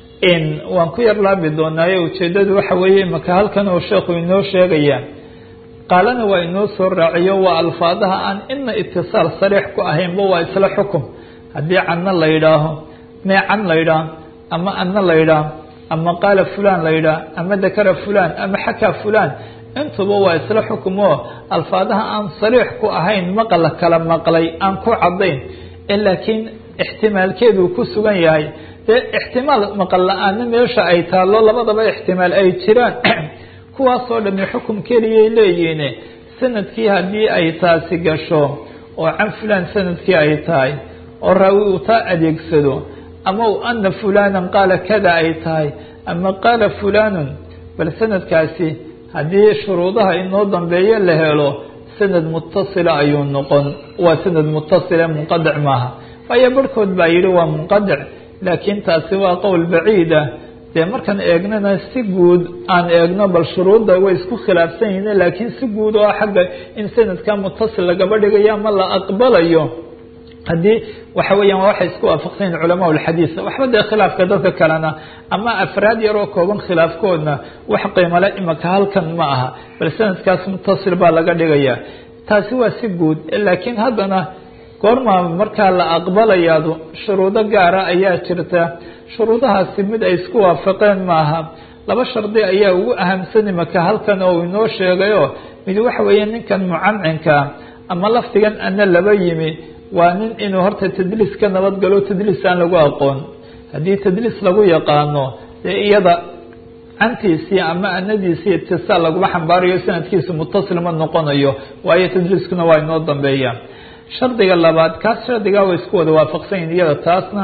waan ku yar laabi doonaayo ujeedadu waxa weeye imaka halkan uu sheekhu inoo sheegaya qaalana waa inoo soo raaciyo waa alfaadaha aan ina itisaal sariix ku ahaynba waa isla xukum haddii canna la yidhaaho mee can la yidhaaho ama anna la yidhaaho ama qaala fulan la yidhaaho ama dakara fulan ama xakaa fulan intuba waa isla xukum oo alfaadaha aan sariix ku ahayn maqla kala maqlay aan ku cadayn ee laakiin ixtimaalkeedu ku sugan yahay dee ixtimaal maqal la-aana meesha ay taallo labadaba ixtimaal ay jiraan kuwaasoo dhami xukum keliyay leeyihiin sanadkii haddii ay taasi gasho oo can fulan sanadkii ay tahay oo raawi uu taa adeegsado ama u ana fulanan qaala kada ay tahay ama qaala fulanun bal sanadkaasi haddii shuruudaha inoo dambeeyo la helo sanad mutasila ayuu noqon waa sanad mutasile munqadic maaha waayo barhkood baa yidhi waa munqadic laakiin taasi waa qowl baciida dee markaan eegnana si guud aan eegno bal shuruudda way isku khilaafsan yihiin laakiin si guud oo xagga in sanadka mutasil lagaba dhigayo ama la aqbalayo haddii waxa weeyaan waa waxay isku waafaqsan yihin culamaa ulxadiis waxba dee khilaafka dadka kalena ama afraad yar oo kooban khilaafkoodna wax qiimale imaka halkan ma aha bal sanadkaas mutasil baa laga dhigaya taasi waa si guud laakiin haddana goormaa markaa la aqbalayaadu shuruudo gaara ayaa jirta shuruudahaasi mid ay isku waafaqeen maaha laba shardi ayaa ugu ahamsan imaka halkan oo inoo sheegayo mid waxa weeye ninkan mucancinka ama lafdigan ana laba yimi waa nin inuu horta tadliis ka nabadgalo tadliis aan lagu aqoon haddii tadliis lagu yaqaano dee iyada cantiisii ama anadiisii itisaal laguma xambaarayo sanadkiisu mutasil ma noqonayo waayo tadliiskuna waa inoo dambeeya shardiga labaad kaas shardigaa way isku wada waafaqsan yihin iyada taasna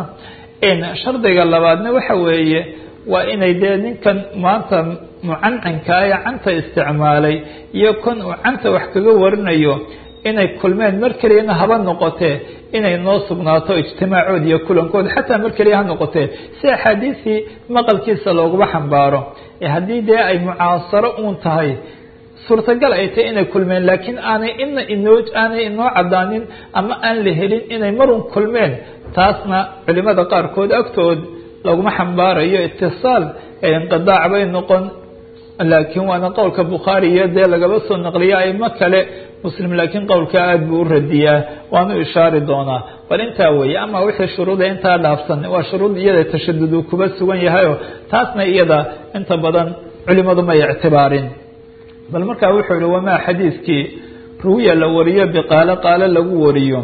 shardiga labaadna waxa weeye waa inay dee ninkan maanta mucancinka ee canta isticmaalay iyo kan uu canta wax kaga warinayo inay kulmeen mar keliyana haba noqotee inay noo sugnaato ijtimaacood iyo kulankood xataa mar keliya ha noqotee si axaadiisii maqalkiisa looguma xambaaro ee haddii dee ay mucaasaro uun tahay suurtagal ay tahay inay kulmeen laakiin aanay ina inoo aanay inoo cadaanin ama aan la helin inay marun kulmeen taasna culimada qaarkood agtood laguma xambaarayo itisaal ee inqidaac bay noqon laakiin waana qowlka bukhaari iyo dee lagaba soo naqliya aimo kale muslim laakiin qowlka aada buu u radiyaa waanu ishaari doonaa bal intaa weeye ama wixii shuruuda intaa dhaafsan waa shuruud iyada tashadud uu kuba sugan yahayo taasna iyada inta badan culimadu may ictibaarin bal markaa wuxuu yihi wamaa xadiidkii ruwiya la wariyo biqaalo qaalo lagu wariyo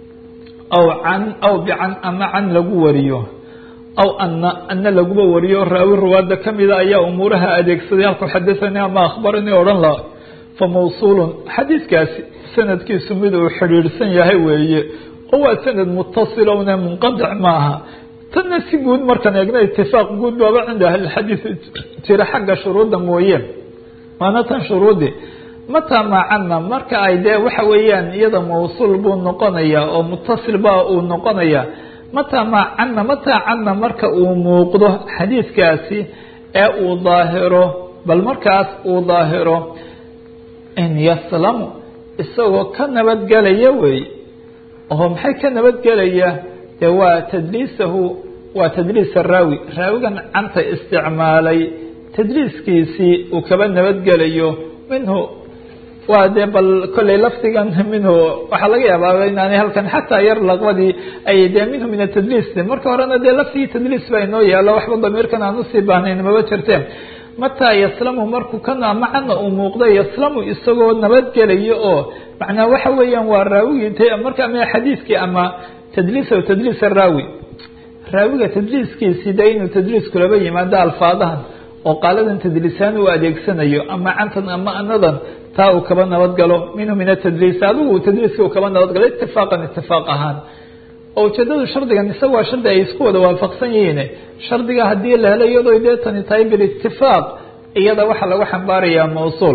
aw can aw bican ama can lagu wariyo aw ana ana laguba wariyo raawi ruwaada kamida ayaa umuuraha adeegsaday halku xadathanii ama akhbaranii odhan la fa mawsuulun xadiidkaasi sanadkiisu mid uu xidhiidhsan yahay weeye oo waa sanad mutasilowne munqadic maaha tanna si guud markaan eegna itifaaq guud baaba cinda ahlilxadiid jira xagga shuruudda mooye waana tan shuruudi mataa maacana marka ay dee waxa weeyaan iyada mawsuul buu noqonaya oo mutasil baa uu noqonaya mataa maacana mataa cana marka uu muuqdo xadiidkaasi ee uu daahiro bal markaas uu daahiro in yaslamu isagoo ka nabadgelaya wey oo maxay ka nabadgelaya dee waa tadliisahu waa tadliis araawi raawigan canta isticmaalay tadliiskiisii uu kaba nabadgelayo minhu waa dee bal kolley lafdigan minhu waxaa laga yaabaa inaanay halkan xataa yar laqbadii ay dee minhu min atadliis marka horena dee lafdigii tadliis baa inoo yaalo waxba damiirkan aan usii baahnayn maba jirteen mataa yaslamu markuu kana macana uu muuqda yaslamu isagoo nabadgelayo oo macnaa waxa weeyaan waa raawigii marka ama xadiidkii ama tadliis tadliis araawi raawiga tadliiskiisii de inuu tadliis kulaba yimaado alfaadahan oo qaaladan tadliisaan uu adeegsanayo ama cantan ama anadan taa uu kaba nabadgalo minhu min atadliis adigu tadliiska uu kaba nabadgalo itifaaqan itifaaq ahaan oo ujeedadu shardigan isaga waa shardi ay isku wada waafaqsan yihiin shardiga haddii la helo iyadoo dee tani tahay bilitifaaq iyada waxaa lagu xambaarayaa mawsuul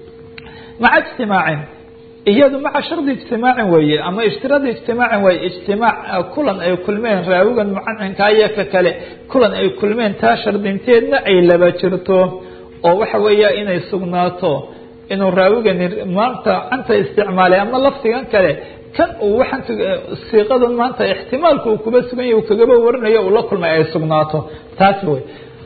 maca ijtimaacin iyadu maca shardi ijtimaacin weeye ama ishtiraadi ijtimaacin waaye ijtimaac kulan ay kulmeen raawigan mucancinka iyo ka kale kulan ay kulmeen taa shardinteedna ay laba jirto oo waxa weeya inay sugnaato inuu raawigani maanta canta isticmaalay ama lafdigan kale kan uu waxaan siiqadan maanta ixtimaalka uu kuba sugan yahy uu kagaba warinayo uu la kulmay ay sugnaato taas wey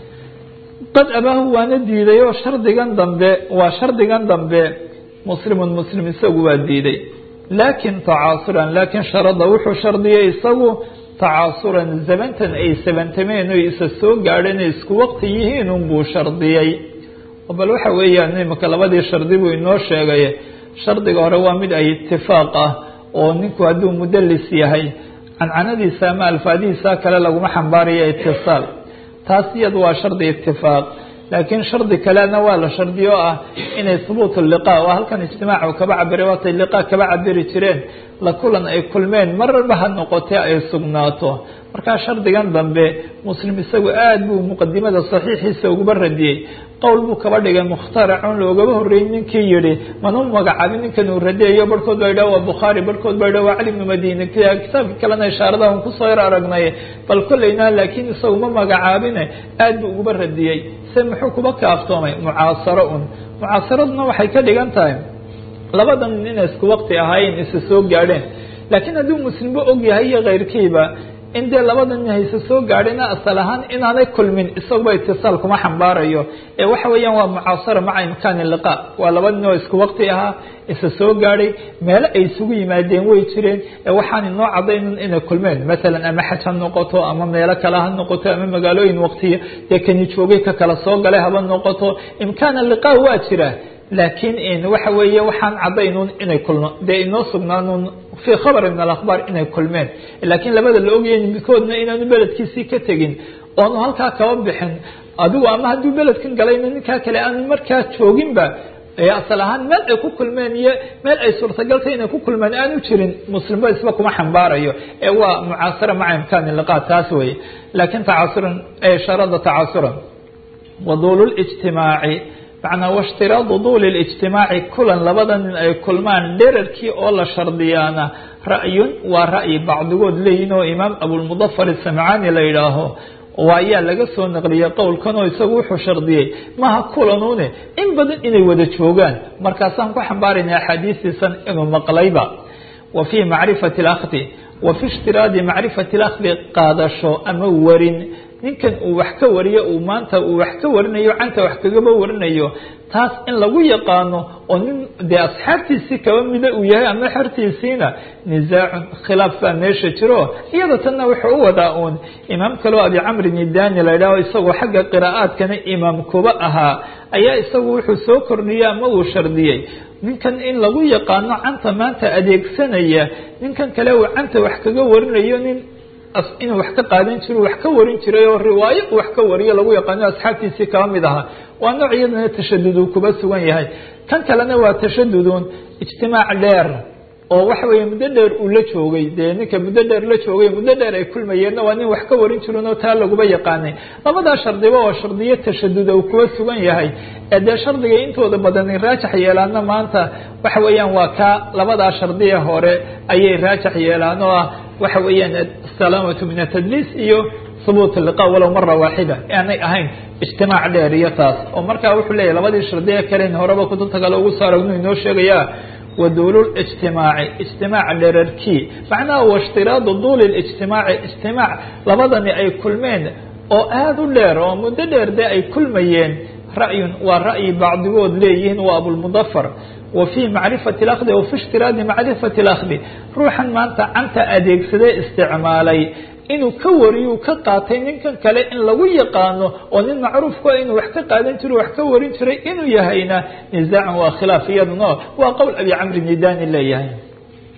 qad abaahu waana diiday oo shardigan dambe waa shardigan dambe muslimun muslim isagu waa diiday laakin tacaasuran laakin sharada wuxuu shardiyay isagu tacaasuran zabantan ay sabantameen o isa soo gaadheen ay isku waqti yihiin unbuu shardiyay bal waxa weeyaan imika labadii shardi buu inoo sheegay shardiga hore waa mid ay itifaaq ah oo ninku hadduu mudalis yahay cancanadiisa ama alfaadihiisa kale laguma xambaarayo itisaal taas iyadu waa shardi itifaaq laakiin shardi kalena waa la shardiyo ah inay hubuut liqa oo halkan ijtimaac kaba cabiray waatay liqa kaba cabiri jireen la kulan ay kulmeen marba ha noqotee ay sugnaato markaa shardigan dambe muslim isagu aad buu muqadimada saxiixiisa uguba radiyey qowl buu kaba dhigay mukhtaracun loogaba horreeyey ninkii yihi mana u magacaabin ninkan uu radiyayo barhkood ba idhah waa bukhaari barhkood ba idhah waa cali bnu madini kitaabka kalena ishaaradahan kusoo yar aragnay bal kolleyna laakiin isagu ma magacaabine aad buu uguba radiyey se muxuu kuba kaaftoomay mucaasaro un mucaasaraduna waxay ka dhigan tahay labadan nin inay isku waqti ahaayeen isa soo gaadheen laakiin hadduu muslimba og yahay iyo keyrkiiba in dee labada nin hayse soo gaadhayna asal ahaan inaanay kulmin isaguba itisaal kuma xambaarayo ee waxa weeyaan waa mucaasara maca imkaani liqa waa laba nin oo isku waqti ahaa isa soo gaadhay meelo ay isugu yimaadeen way jireen ee waxaan inoo cadaynin inay kulmeen masalan ama xaj ha noqoto ama meelo kale ha noqoto ama magaalooyin waqtiya dee kani joogay ka kala soo galay haba noqoto imkaana liqa waa jira laakiin waxa weeye waxaan cadaynun inay kulmo dee inoo sugnaanuun fii khabari min alakhbaar inay kulmeen laakiin labada la ogyahay midkoodna inaanu beledkiisii ka tegin oonu halkaa kaba bixin adigu ama hadduu beledkan galayna ninkaa kale aanu markaa jooginba asal ahaan meel ay ku kulmeen iyo meel ay suurtagaltay inay ku kulmeen aanu jirin muslimba isba kuma xambaarayo ee waa mucaasara maca imkaani liqa taas weye laakiin tacaasuran sharada tacaasuran waduulu lijtimaaci macnaa washtiraadu duuli lijtimaaci kulan labada nin ay kulmaan dherarkii oo la shardiyaana ra'yun waa ra'yi bacdigood leeyihin oo imaam abulmudafar isamcaani la yidhaaho waa ayaa laga soo naqliyey qowlkan oo isagu wuxuu shardiyey maha kulanuune in badan inay wada joogaan markaasaan ku xambaarayna axaadiistiisan inuu maqlayba wa fii macrifati alakdi wa fi ishtiraadi macrifati alakdi qaadasho ama warin ninkan uu wax ka wariyo uu maanta uu wax ka warinayo canta wax kagaba warinayo taas in lagu yaqaano oo nin dee asxaabtiisii kaba mida uu yahay ama xertiisiina nisaacun khilaaf baa meesha jiro iyada tanna wuxuu u wadaa uun imaam kaleo abi camrin idani la yidhaho isagoo xagga qiraa'aadkana imaam kuba ahaa ayaa isagu wuxuu soo kordhiyey ama uu shardiyey ninkan in lagu yaqaano canta maanta adeegsanaya ninkan kale uu canta wax kaga warinayo nin inuu wax ka qaadan jiro wax ka warin jiray oo riwaayo uu wax ka wariyo lagu yaqaano asxaabtiisii kaba mid ahaa waa nooc iyadana tashadud uu kuba sugan yahay kan kalena waa tashadudun ijtimaac dheer oo waxa weeye muddo dheer uu la joogay dee ninka muddo dheer la joogay muddo dheer ay kulmayeenna waa nin wax ka warin jirin oo taa laguba yaqaanay labadaa shardiba oo shardiyo tashaduda uu kuba sugan yahay ee dee shardiga intooda badani raajax yeelaana maanta waxa weeyaan waa kaa labadaa shardiya hore ayay raajax yeelaan oo ah waxa weeyaan asalaamatu min atadliis iyo hubuut liqa walow mara waaxida aanay ahayn ijtimaac dheer iyo taas oo markaa wuxuu leeyahy labadii shardiya kalen horeba kutubta kale ugu soo aragnu inoo sheegaya waduulu lijtimaaci ijtimaac dherarkii macnaha washtiraadu duuli lijtimaaci ijtimaac labadani ay kulmeen oo aada u dheer oo muddo dheer dee ay kulmayeen ra'yun waa ra'yi bacdigood leeyihiin waa abulmudafar wa fii macrifati alakdi wa fi ishtiraadi macrifati alakdi ruuxan maanta canta adeegsadee isticmaalay inuu ka wariyu ka qaatay ninkan kale in lagu yaqaano oo nin macruufka inuu wax ka qaadan jiro wax ka warin jiray inuu yahayna nisaacan waa khilaaf iyaduna waa qowl abi camri nidani leeyahay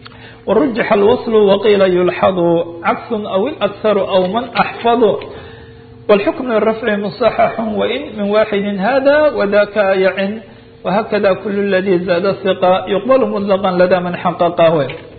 warujixa alwaslu waqiila yulxadu caksun aw ilakharu aw man axfadu wاlxukm lirafci musaxaxu wain min waaxidi hada wadaka yacin whakada kul ladي zaada ثiqa yuqbal mطlqa lada man xaqaqa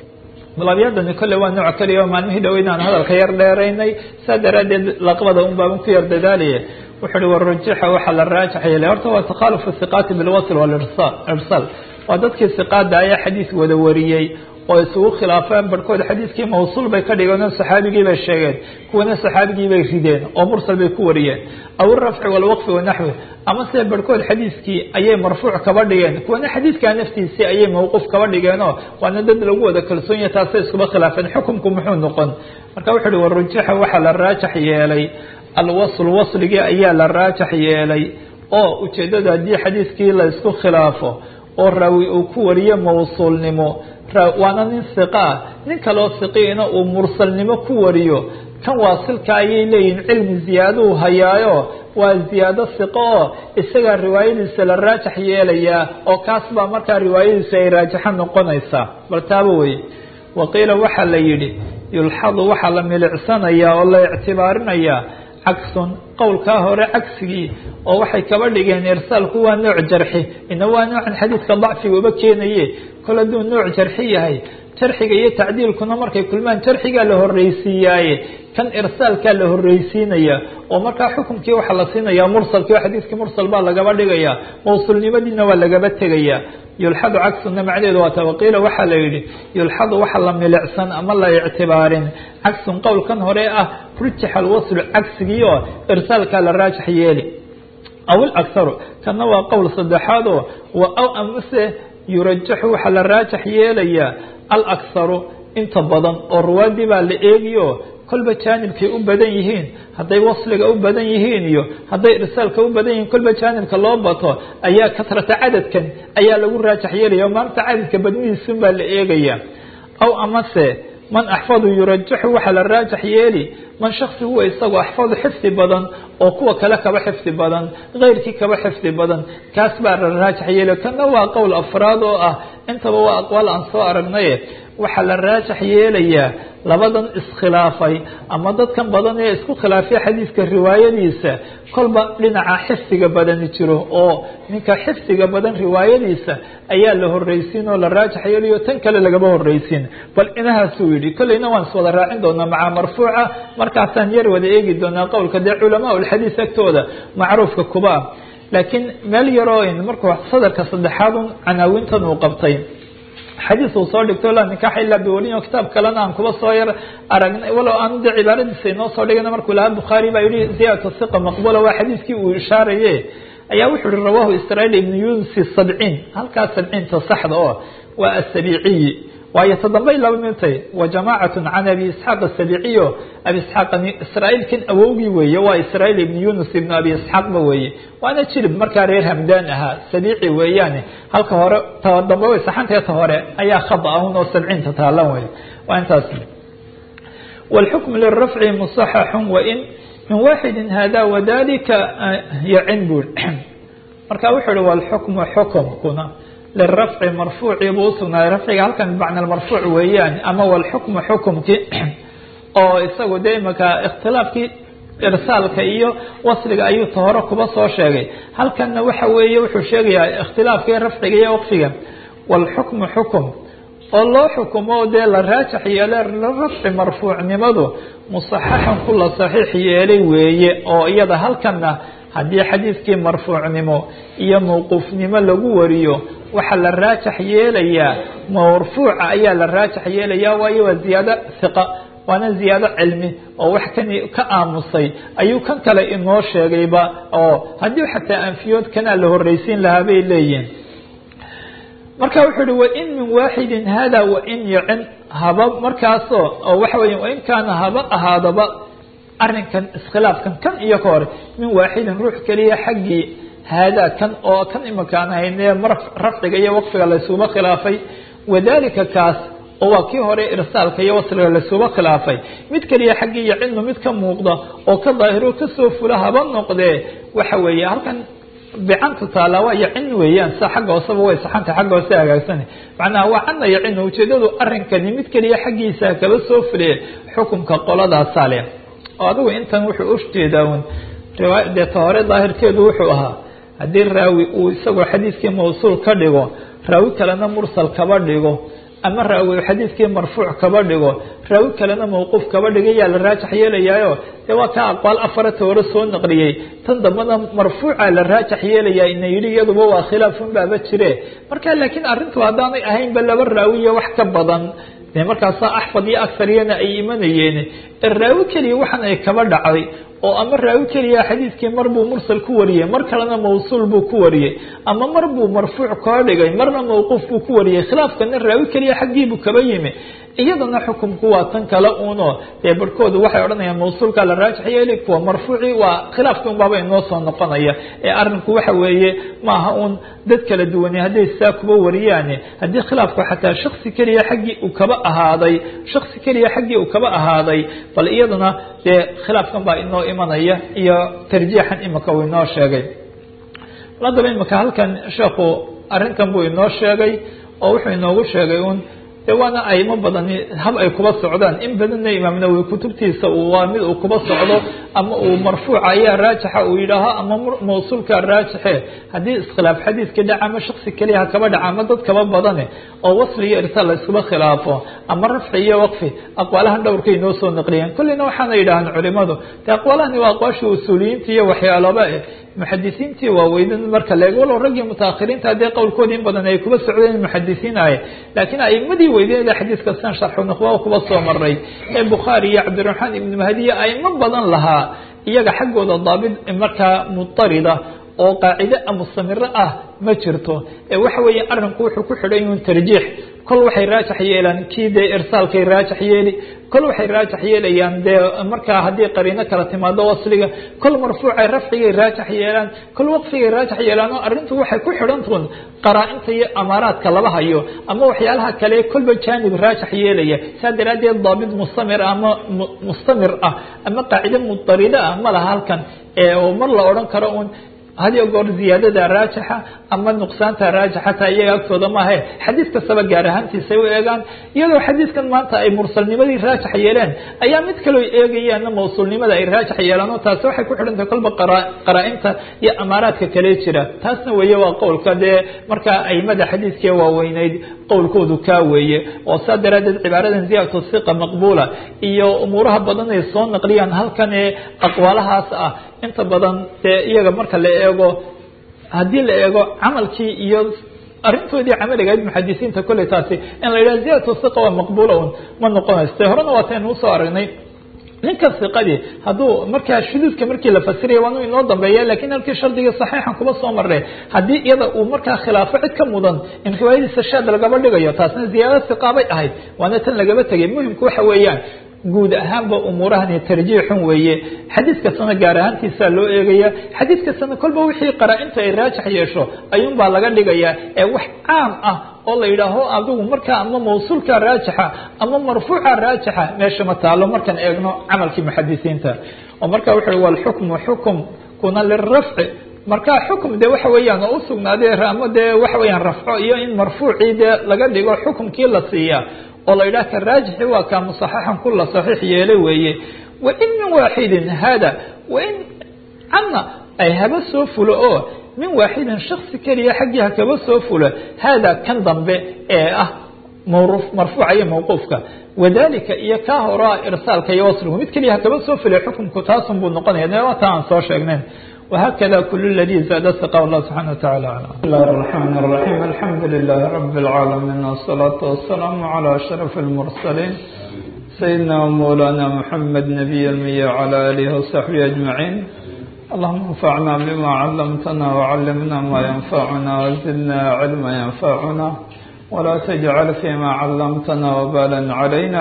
labyadani kole waa nooc keliya oo maalmihii dhaweydaan hadalka yar dheeraynay saa daraadeed laqbada un baaban ku yar dadaalaya wuxu uhi warajixa waxaa la raajax yeelay horta waa takhalufu hiqaati bilwasl walirsal waa dadkii hiqaada ayaa xadiis wada wariyey oo isugu khilaafeen barhkood xadiiskii mawsuul bay ka dhigeen oo saxaabigii bay sheegeen kuwana saxaabigii bay rideen oo mursal bay ku wariyeen aw irafci walwaqfi wanaxwi ama se barhkood xadiiskii ayay marfuuc kaba dhigeen kuwana xadiidkaa naftiisii ayay mawquuf kaba dhigeenoo waana dad lagu wada kalsoon yahay taasay iskuba khilaafeen xukumku muxuu noqon marka wuxu uhi warujixa waxaa la raajax yeelay alwasl wasligii ayaa la raajax yeelay oo ujeeddada haddii xadiiskii la isku khilaafo oo raawi uu ku wariyo mawsuulnimo waana nin hiqa ah nin kaloo hiqiina uu mursalnimo ku wariyo kan waasilka ayay leeyihin cilmi ziyaaduu hayaayo waa ziyaado hiqo oo isagaa riwaayadiisa la raajax yeelayaa oo kaas baa markaa riwaayadiisa ay raajaxo noqonaysaa bal taaba weye waqiila waxaa la yidhi yulxadu waxaa la milicsanayaa oo la ictibaarinayaa cagsun qowlkaa hore cagsigii oo waxay kaba dhigeen irsaalku waa nooc jarxi ina waa noocan xadiidka dacfiga uba keenaye kol hadduu nooc jarxi yahay jarxiga iyo tacdiilkuna markay kulmaan jarxigaa la horreysiiyaaye kan irsaalkaa la horreysiinaya oo markaa xukumkii waxaa la siinayaa mursalkii oo xadiidkii mursal baa lagaba dhigaya mawsuulnimadiina waa lagaba tegaya yulxadu cagsuna macnaheedu waa tawaqiila waxaa la yidhi yulxadu waxa la milicsan ama la ictibaarin cagsun qowlkan hore ah rujixa alwaslu cagsigii oo irsaalkaa la raajax yeeli aw ilakharu kana waa qowl saddexaad oo aw amase yurajaxu waxaa la raajax yeelayaa alakharu inta badan oo ruwaadii baa la eegiyo kolba jaanibkay u badan yihiin hadday wasliga u badan yihiin iyo hadday irsaalka u badan yihiin kolba jaanibka loo bato ayaa kasrata cadadkan ayaa lagu raajax yeelaya o maanta cadadka badnidiisun baa la eegaya aw amase man axfadu yurajaxu waxaa la raajax yeeli man shaksi huwa isagoo axfadu xifdi badan oo kuwa kale kaba xifdi badan keyrkii kaba xifdi badan kaas baa la raajax yeeli kana waa qowl afraad oo ah intaba waa aqwaal aan soo aragnaye waxaa la raajax yeelayaa labadan iskhilaafay ama dadkan badan ee isku khilaafay xadiidka riwaayadiisa kolba dhinaca xifdiga badani jiro oo ninka xifdiga badan riwaayadiisa ayaa la horreysiin oo la raajax yeelayo tan kale lagama horreysiin bal inahaasuu yidhi kolleyna waan iswada raacin doonaa macaa marfuuca markaasaan yar wada eegi doonaa qowlka dee culamaa ulxadiis agtooda macruufka kuba ah laakiin meel yaroo markuu sadarka saddexaadun canaawintan uu qabtay xadiis uu soo dhigto laa nikaaxa ilaa biwaliyin oo kitaab kalena aan kuba soo yar aragnay walow aan de cibaaradiisa inoo soo dhigana markuu lahaa bukhaari baa yihi ziyadatu hiqa maqbula waa xadiiskii uu ishaaraye ayaa wuxuu yihi rawahu israail ibnu yunusi sabciin halkaas sabciinta saxda oo waa asabiiciyi waayo todambay laba mintay wa jamaacatu can abi isxaaq asabiiciyo abi isxaaq israailkan awowgii weeye waa israail ibnu yunus ibnu abi isxaaqba weeye waana jilib markaa reer hamdaan ahaa sabiici weeyaane halka hore ta dambe way saxanteeta hore ayaa khada ahun oo sabciinta taalan wey waa intaas wاlxukm lirafci musaxaxun wain min waaxidi hada wadalika yacin bur marka wuxuu hi wlxukmu xukumkuna lirafci marfuucii buu usugnaaday rafciga halkan bimacna marfuuc weeyaan ama wlxukmu xukumkii oo isagu dee imaka ikhtilaafkii irsaalka iyo wasliga ayuu ta hore kuba soo sheegay halkanna waxa weeye wuxuu sheegayaa ikhtilaafkii rafciga iyo waqfiga wlxukmu xukum oo loo xukumo dee la raajax yeele rafci marfuucnimadu musaxaxan ku la saxiix yeelay weeye oo iyada halkanna haddii xadiidkii marfuucnimo iyo mawquufnimo lagu wariyo waxaa la raajax yeelayaa marfuuca ayaa la raajax yeelaya waayo waa ziyaado hiqa waana ziyaado cilmi oo wax kan ka aamusay ayuu kan kale inoo sheegayba oo haddii xataa anfiyood kanaa la horreysiin lahaa bay leeyihin marka wuxuu uhi wain min waaxidin hada wain yacin haba markaasoo oo waxa weya wain kaana haba ahaadaba arrinkan iskhilaafkan kan iyo ka hore min waaxidin ruux keliya xaggii haadaa kan oo kan imakaan haynee rafciga iyo waqfiga laysuba khilaafay wadalika kaas oo waa kii hore irsaalka iyo wasliga laysuba khilaafay mid keliya xaggii yacinu mid ka muuqda oo ka daahiro kasoo fula haba noqdee waxa weeye halkan bicantu taala waa yacin weeyaan sa xagga hooseba way saxanta xagga hoose hagaagsan macnaha waa cana yacin ujeedadu arrinkani mid keliya xaggiisa kaba soo fuliye xukunka qoladaasaa leh oo adigu intan wuxuu ujeedaa un riwaaya deeta hore daahirkeedu wuxuu ahaa haddii raawi uu isagoo xadiiskii mawsuul ka dhigo raawi kalena mursal kaba dhigo ama raawi xadiiskii marfuuc kaba dhigo raawi kalena mawquuf kaba dhiga yaa la raajax yeelayaayo dee waa ka aqwaal afarata hore soo naqliyey tan dambana marfuuca la raajax yeelayaa ina yidhi iyaduba waa khilaafun baaba jire marka laakiin arrintu haddaanay ahaynba laba raawiyo wax ka badan de markaasaa axfad iyo akariyana ay imanayeen raawi keliya waxan ay kaba dhacday oo ama raawi keliya xadiiskii mar buu mursal ku wariyey mar kalena mawsuul buu ku wariyey ama mar buu marfuuc koo dhigay marna mawquuf buu ku wariyey khilaafkana raawi keliya xaggiibuu kaba yimi iyadana xukumku waa tan kale uno dee barhkoodu waxay odhanayaan mawsuulka la raajix yeeli kuwa marfuuci waa khilaafkii unbaaba inoo soo noqonaya ee arinku waxa weeye maaha uun dad kala duwane hadday saa kuba wariyaane haddii khilaafku xataa shaksi keliya xaggii uu kaba ahaaday shaksi keliya xaggii uu kaba ahaaday bal iyadana dee khilaafkan baa inoo imanaya iyo tarjiixan imika uu inoo sheegay haddaba imika halkan sheekhu arrintan buu inoo sheegay oo wuxuu inoogu sheegay un de waana aymo badani hab ay kuba socdaan in badanna imaam nawowi kutubtiisa waa mid uu kuba socdo ama uu marfuuca ayaa raajixa uu yidhaaho ama mawsuulka raajixe haddii iskhilaaf xadiiskii dhaca ama shaksi keliya ha kaba dhaca ama dad kaba badane oo wasli iyo irsaal la iskuba khilaafo ama rafci iyo waqfi aqwaalahan dhowrkay inoo soo naqliyeen kullina waxaana yidhahaan culimadu de aqwaalahani waa aqwaashii usuuliyiinta iyo waxyaalaba eh muxadisiintii waaweynan marka leego walow raggii mutaahiriinta haddee qowlkoodi in badan ay kuba socdeen muxadisiin ahe laakiin aimadii weyneeda xadiiska san sharxu nukhba kuba soo maray ee bukhaari iyo cabdiraxmaan ibnu mahdiya aimo badan lahaa iyaga xaggooda daabit markaa mutarida oo qaacide mustamiro ah ma jirto ee waxa weeye arinku wuxuu ku xidhan yun tarjiix kol waxay raajax yeelaan kii dee irsaalkay raajax yeeli kol waxay raajax yeelayaan dee markaa haddii qariino kala timaado wasliga kol marfuucay rafcigay raajax yeelaan kol waqfigay raajax yeelaan oo arrintu waxay ku xidhantuun qaraa-inta iyo amaaraadka laba hayo ama waxyaalaha kale kolba jaanib raajax yeelaya saa daraaddeed daabit mustamir ama mustamir ah ama qaacide mudarida ah ma laha halkan oo mar la odhan karo un hadiyo goor ziyaadada raajixa ama nuqsaanta raajixa taa iyaga agtooda maahe xadiis kastaba gaar ahaantiisay u eegaan iyadoo xadiiskan maanta ay mursalnimadii raajax yeeleen ayaa mid kaloo eegayaana mawsuulnimada ay raajax yeelaan oo taasi waxay ku xidhantahay kolba qaraa-inta iyo amaaraadka kale jira taasna weeye waa qowlka dee markaa aimada xadiiskii waaweyneyd qowlkoodu kaa weeye oo saa daraadeed cibaaradan ziyadatu siqa maqbuula iyo umuuraha badan ay soo naqliyaan halkan ee aqwaalahaas ah inta badan dee iyaga marka la eego haddii la eego camalkii iyo arrintoodii camaligayd muxadisiinta kolley taasi in la yidhaha ziyadatu siqa waa maqbuula un ma noqonayso te horena waataynu usoo aragnay ninka siqadii hadduu markaa shuduudka markii la fasiraya waanu inoo dambeeya lakin halkii shardigii saxiixan kuba soo marre haddii iyada uu markaa khilaafo cid ka mudan in riwaayadiisa shaad lagaba dhigayo taasna ziyaada siqaabay ahayd waana tan lagaba tegay muhimku waxa weeyaan guud ahaanba umuurahani tarjiixun weeye xadiis kastana gaar ahaantiisaa loo eegaya xadiis kastana kolba wixii qaraa-inta ay raajax yeesho ayuunbaa laga dhigayaa ee wax caam ah oo la yidhaaho adigu markaa ama mawsuulka raajixa ama marfuuca raajixa meesha ma taalo markaan eegno camalkii muxadisiinta oo marka wuxu uhi walxukmu xukum kuna lirafci marka xukum de waxa weeyaan oo usugnaaday ama dee waxa weeyaan rafco iyo in marfuucii dee laga dhigo xukumkii la siiya oo la yidhaha ka raajixi waa kaa musaxixan kula saxiix yeelay weeye wain min waaxidin hada wain canna ay haba soo fulo oo min waaxidin shaksi keliya xaggii ha kaba soo fulo hada kan dambe ee ah marfuuca iyo mawquufka wadalika iyo kaa horaa irsaalka iyo wasligu mid keliya ha kaba soo fulay xukunku taasun buu noqonaya neata aan soo sheegnayn وhkذا كل الذي زاد ثقة الله سبحانه وتعالى أعلم بسم الله الرحمن الرحيم الحمد لله رب العالمين والصلاة والسلام على أشرف المرسلين سيدنا ومولانا محمد نبي المية وعلى آله وصحبه أجمعين اللهم انفعنا بما علمتنا وعلمنا ما ينفعنا وزدنا علما ينفعنا ولا تجعل فيما علمتنا وبالا علينا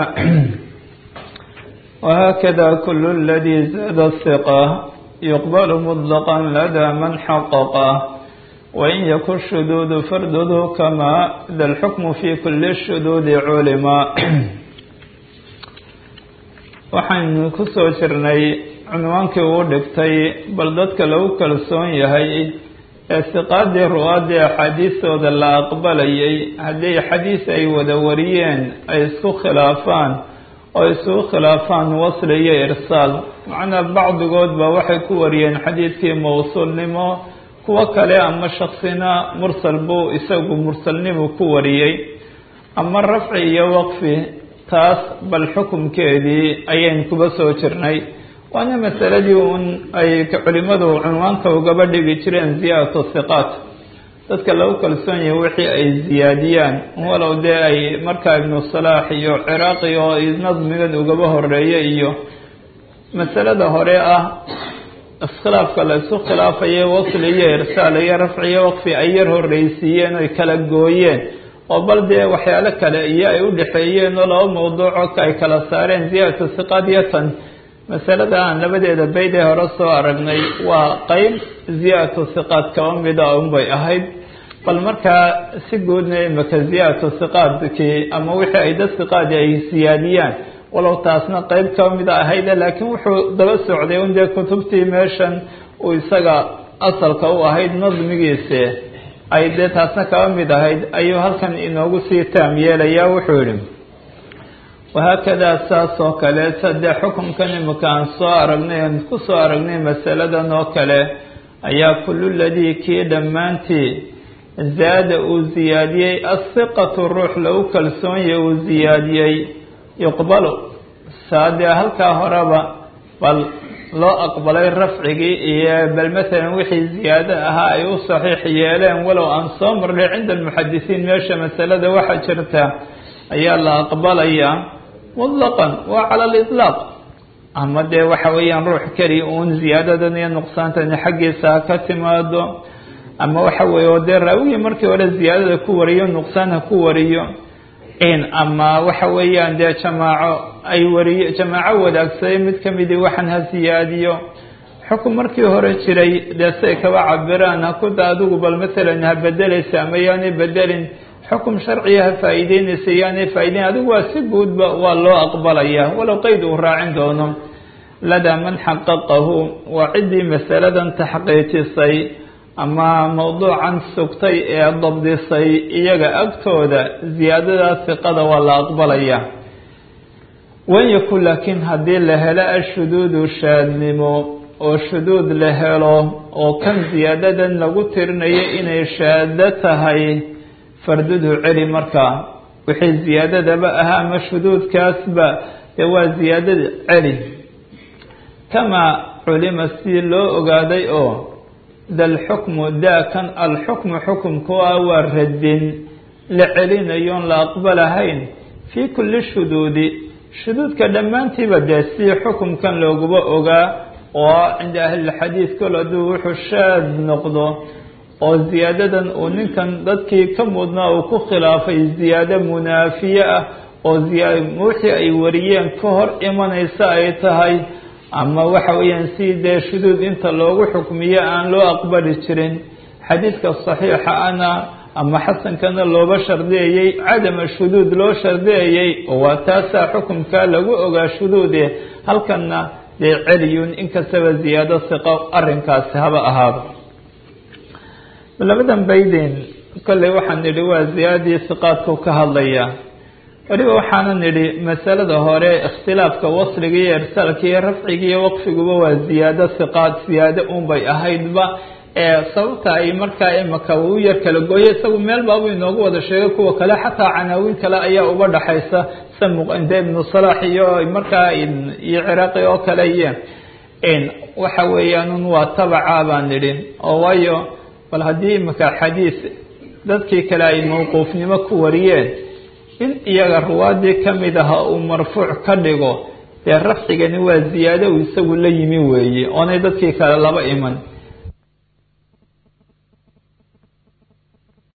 وهكذا كل الذي زاد الثقة يقبل مطلقا لدى من حققه وإن يكن الشذوذ فردده كما ذا الحكم في كل الشذوذ علما waxaynu ku soo jirnay cunwaankii uu dhigtay bal dadka lagu kalsoon yahay ee siqaadii ruwaadii axaadiistooda la aqbalayay haddii xadiis ay wada wariyeen ay isku khilaafaan oo isugu khilaafaan wasli iyo irsaal macnaa bacdigood ba waxay ku wariyeen xadiidkii mawsuulnimo kuwo kale ama shaksina mursal buu isagu mursalnimu ku wariyey ama rafci iyo waqfi taas bal xukumkeedii ayayn kuba soo jirnay waana masaladii un ay culimadu cunwaanka ugaba dhigi jireen ziyaadatu hiqaat dadka lagu kalsoon yahay wixii ay ziyaadiyaan walow dee ay markaa ibnu salaax iyo ciraaqi oo nadmigan ugaba horeeya iyo masalada hore ah iskhilaafka la isku khilaafaya wasli iyo irsaal iyo rafci iyo waqfi ay yar horreysiiyeen oy kala gooyeen oo bal dee waxyaalo kale iyo ay u dhexeeyeen oo laba mawduuco ay kala saareen ziyaadatu hiqaat iyo tan masalada aan labadeeda bayd ee hore soo aragnay waa qeyb ziyaadatu hiqaad kaba mida unbay ahayd bal markaa si guudna imika ziyaadatu hiqaadkii ama wixii ay dad hiqaadi ay siyaadiyaan walow taasna qeyb kaba mida ahayde laakiin wuxuu daba socday un dee kutubtii meeshan uu isaga asalka u ahayd nadmigiisi ay dee taasna kaba mid ahayd ayuu halkan inoogu sii taam yeelayaa wuxuu yihi wahaakadaa saas oo kale sadee xukunkan imika aan soo aragnay aan ku soo aragnay masaladan oo kale ayaa kullu ladii kii dhammaantii zaada uu ziyaadiyey asiqatu ruux lagu kalsoonyahy uu ziyaadiyey yuqbalu saadee halkaa horeba bal loo aqbalay rafcigii iyo bal matalan wixii ziyaado ahaa ay u saxiix yeeleen walow aan soo marnay cinda almuxadisiin meesha masalada waxaa jirta ayaa la aqbalayaa mutlaqan waa cala aliطlaaq ama dee waxa weeyaan ruux keli uun ziyaadadan iyo nuqsaantani xaggiisa ha ka timaado ama waxa weeye oo dee raawigii markii hore ziyaadada ku wariyo nuqsaan ha ku wariyo in ama waxa weeyaan dee jamaaco ay wariyo jamaaco wadaagsaday mid kamidii waxaan ha siyaadiyo xukun markii hore jiray dee siay kaba cabiraan hakuda adigu bal matalan ha bedelaysa ama yaanay bedelin xukum sharciga ha faa'iideynaysa yaanay faa'ideyn adigu waa si guudba waa loo aqbalayaa walow qeyd uu raacin doono ladaa man xaqaqahu waa ciddii masaladan taxqiijisay ama mawduucan sugtay ee dabdisay iyaga agtooda ziyaadadaas siqada waa la aqbalayaa wan yakun laakiin haddii la helo ashuduudu shaadnimo oo shuduud la helo oo kan ziyaadadan lagu tirinayo inay shaado tahay fardudhu celi markaa wixii ziyaadadaba ahaa ama shuduudkaasba dee waa ziyaadada celi kamaa culima si loo ogaaday oo dalxukmu daakan alxukmu xukumku ah waa radin la celinayoon la aqbalahayn fii kulli shuduudi shuduudka dhammaantiiba dee si xukumkan looguba ogaa oo cinda ahlilxadiid kol hadduu wuxuu shaad noqdo oo ziyaadadan uu ninkan dadkii ka mudnaa uu ku khilaafay ziyaado munaafiye ah oo wixii ay wariyeen ka hor imanaysa ay tahay ama waxa weeyaan si dee shuduud inta loogu xukmiyo aan loo aqbali jirin xadiidka saxiixa ana ama xasankana looba shardiyayey cadama shuduud loo shardiyayey oo waa taasaa xukumkaa lagu ogaa shuduude halkanna dee celiyun inkastaba ziyaado siqo arrinkaasi haba ahaaba labadan baydin kolley waxaan nidhi waa ziyaadadii siqaadku ka hadlaya weliba waxaana nidhi masalada hore ikhtilaafka wasliga iyo irsaalka iyo rafciga iyo waqfiguba waa ziyaado siqaad ziyaado unbay ahaydba ee sababta ay markaa imaka uu yar kala gooye isagu meel baabuu inoogu wada sheegay kuwa kale xataa canaawiin kale ayaa uba dhaxaysa samuqinde ibnu salaax iyo markaa iyo ciraaqi oo kale iyo waxa weeyaan waa tabaca baan nidhi oo waayo bal haddii imika xadiis dadkii kale ay mawquufnimo ku wariyeen in iyaga ruwaadii kamid aha uu marfuuc ka dhigo dee rafcigani waa ziyaado uu isagu la yimi weeye oonay dadkii kale laba iman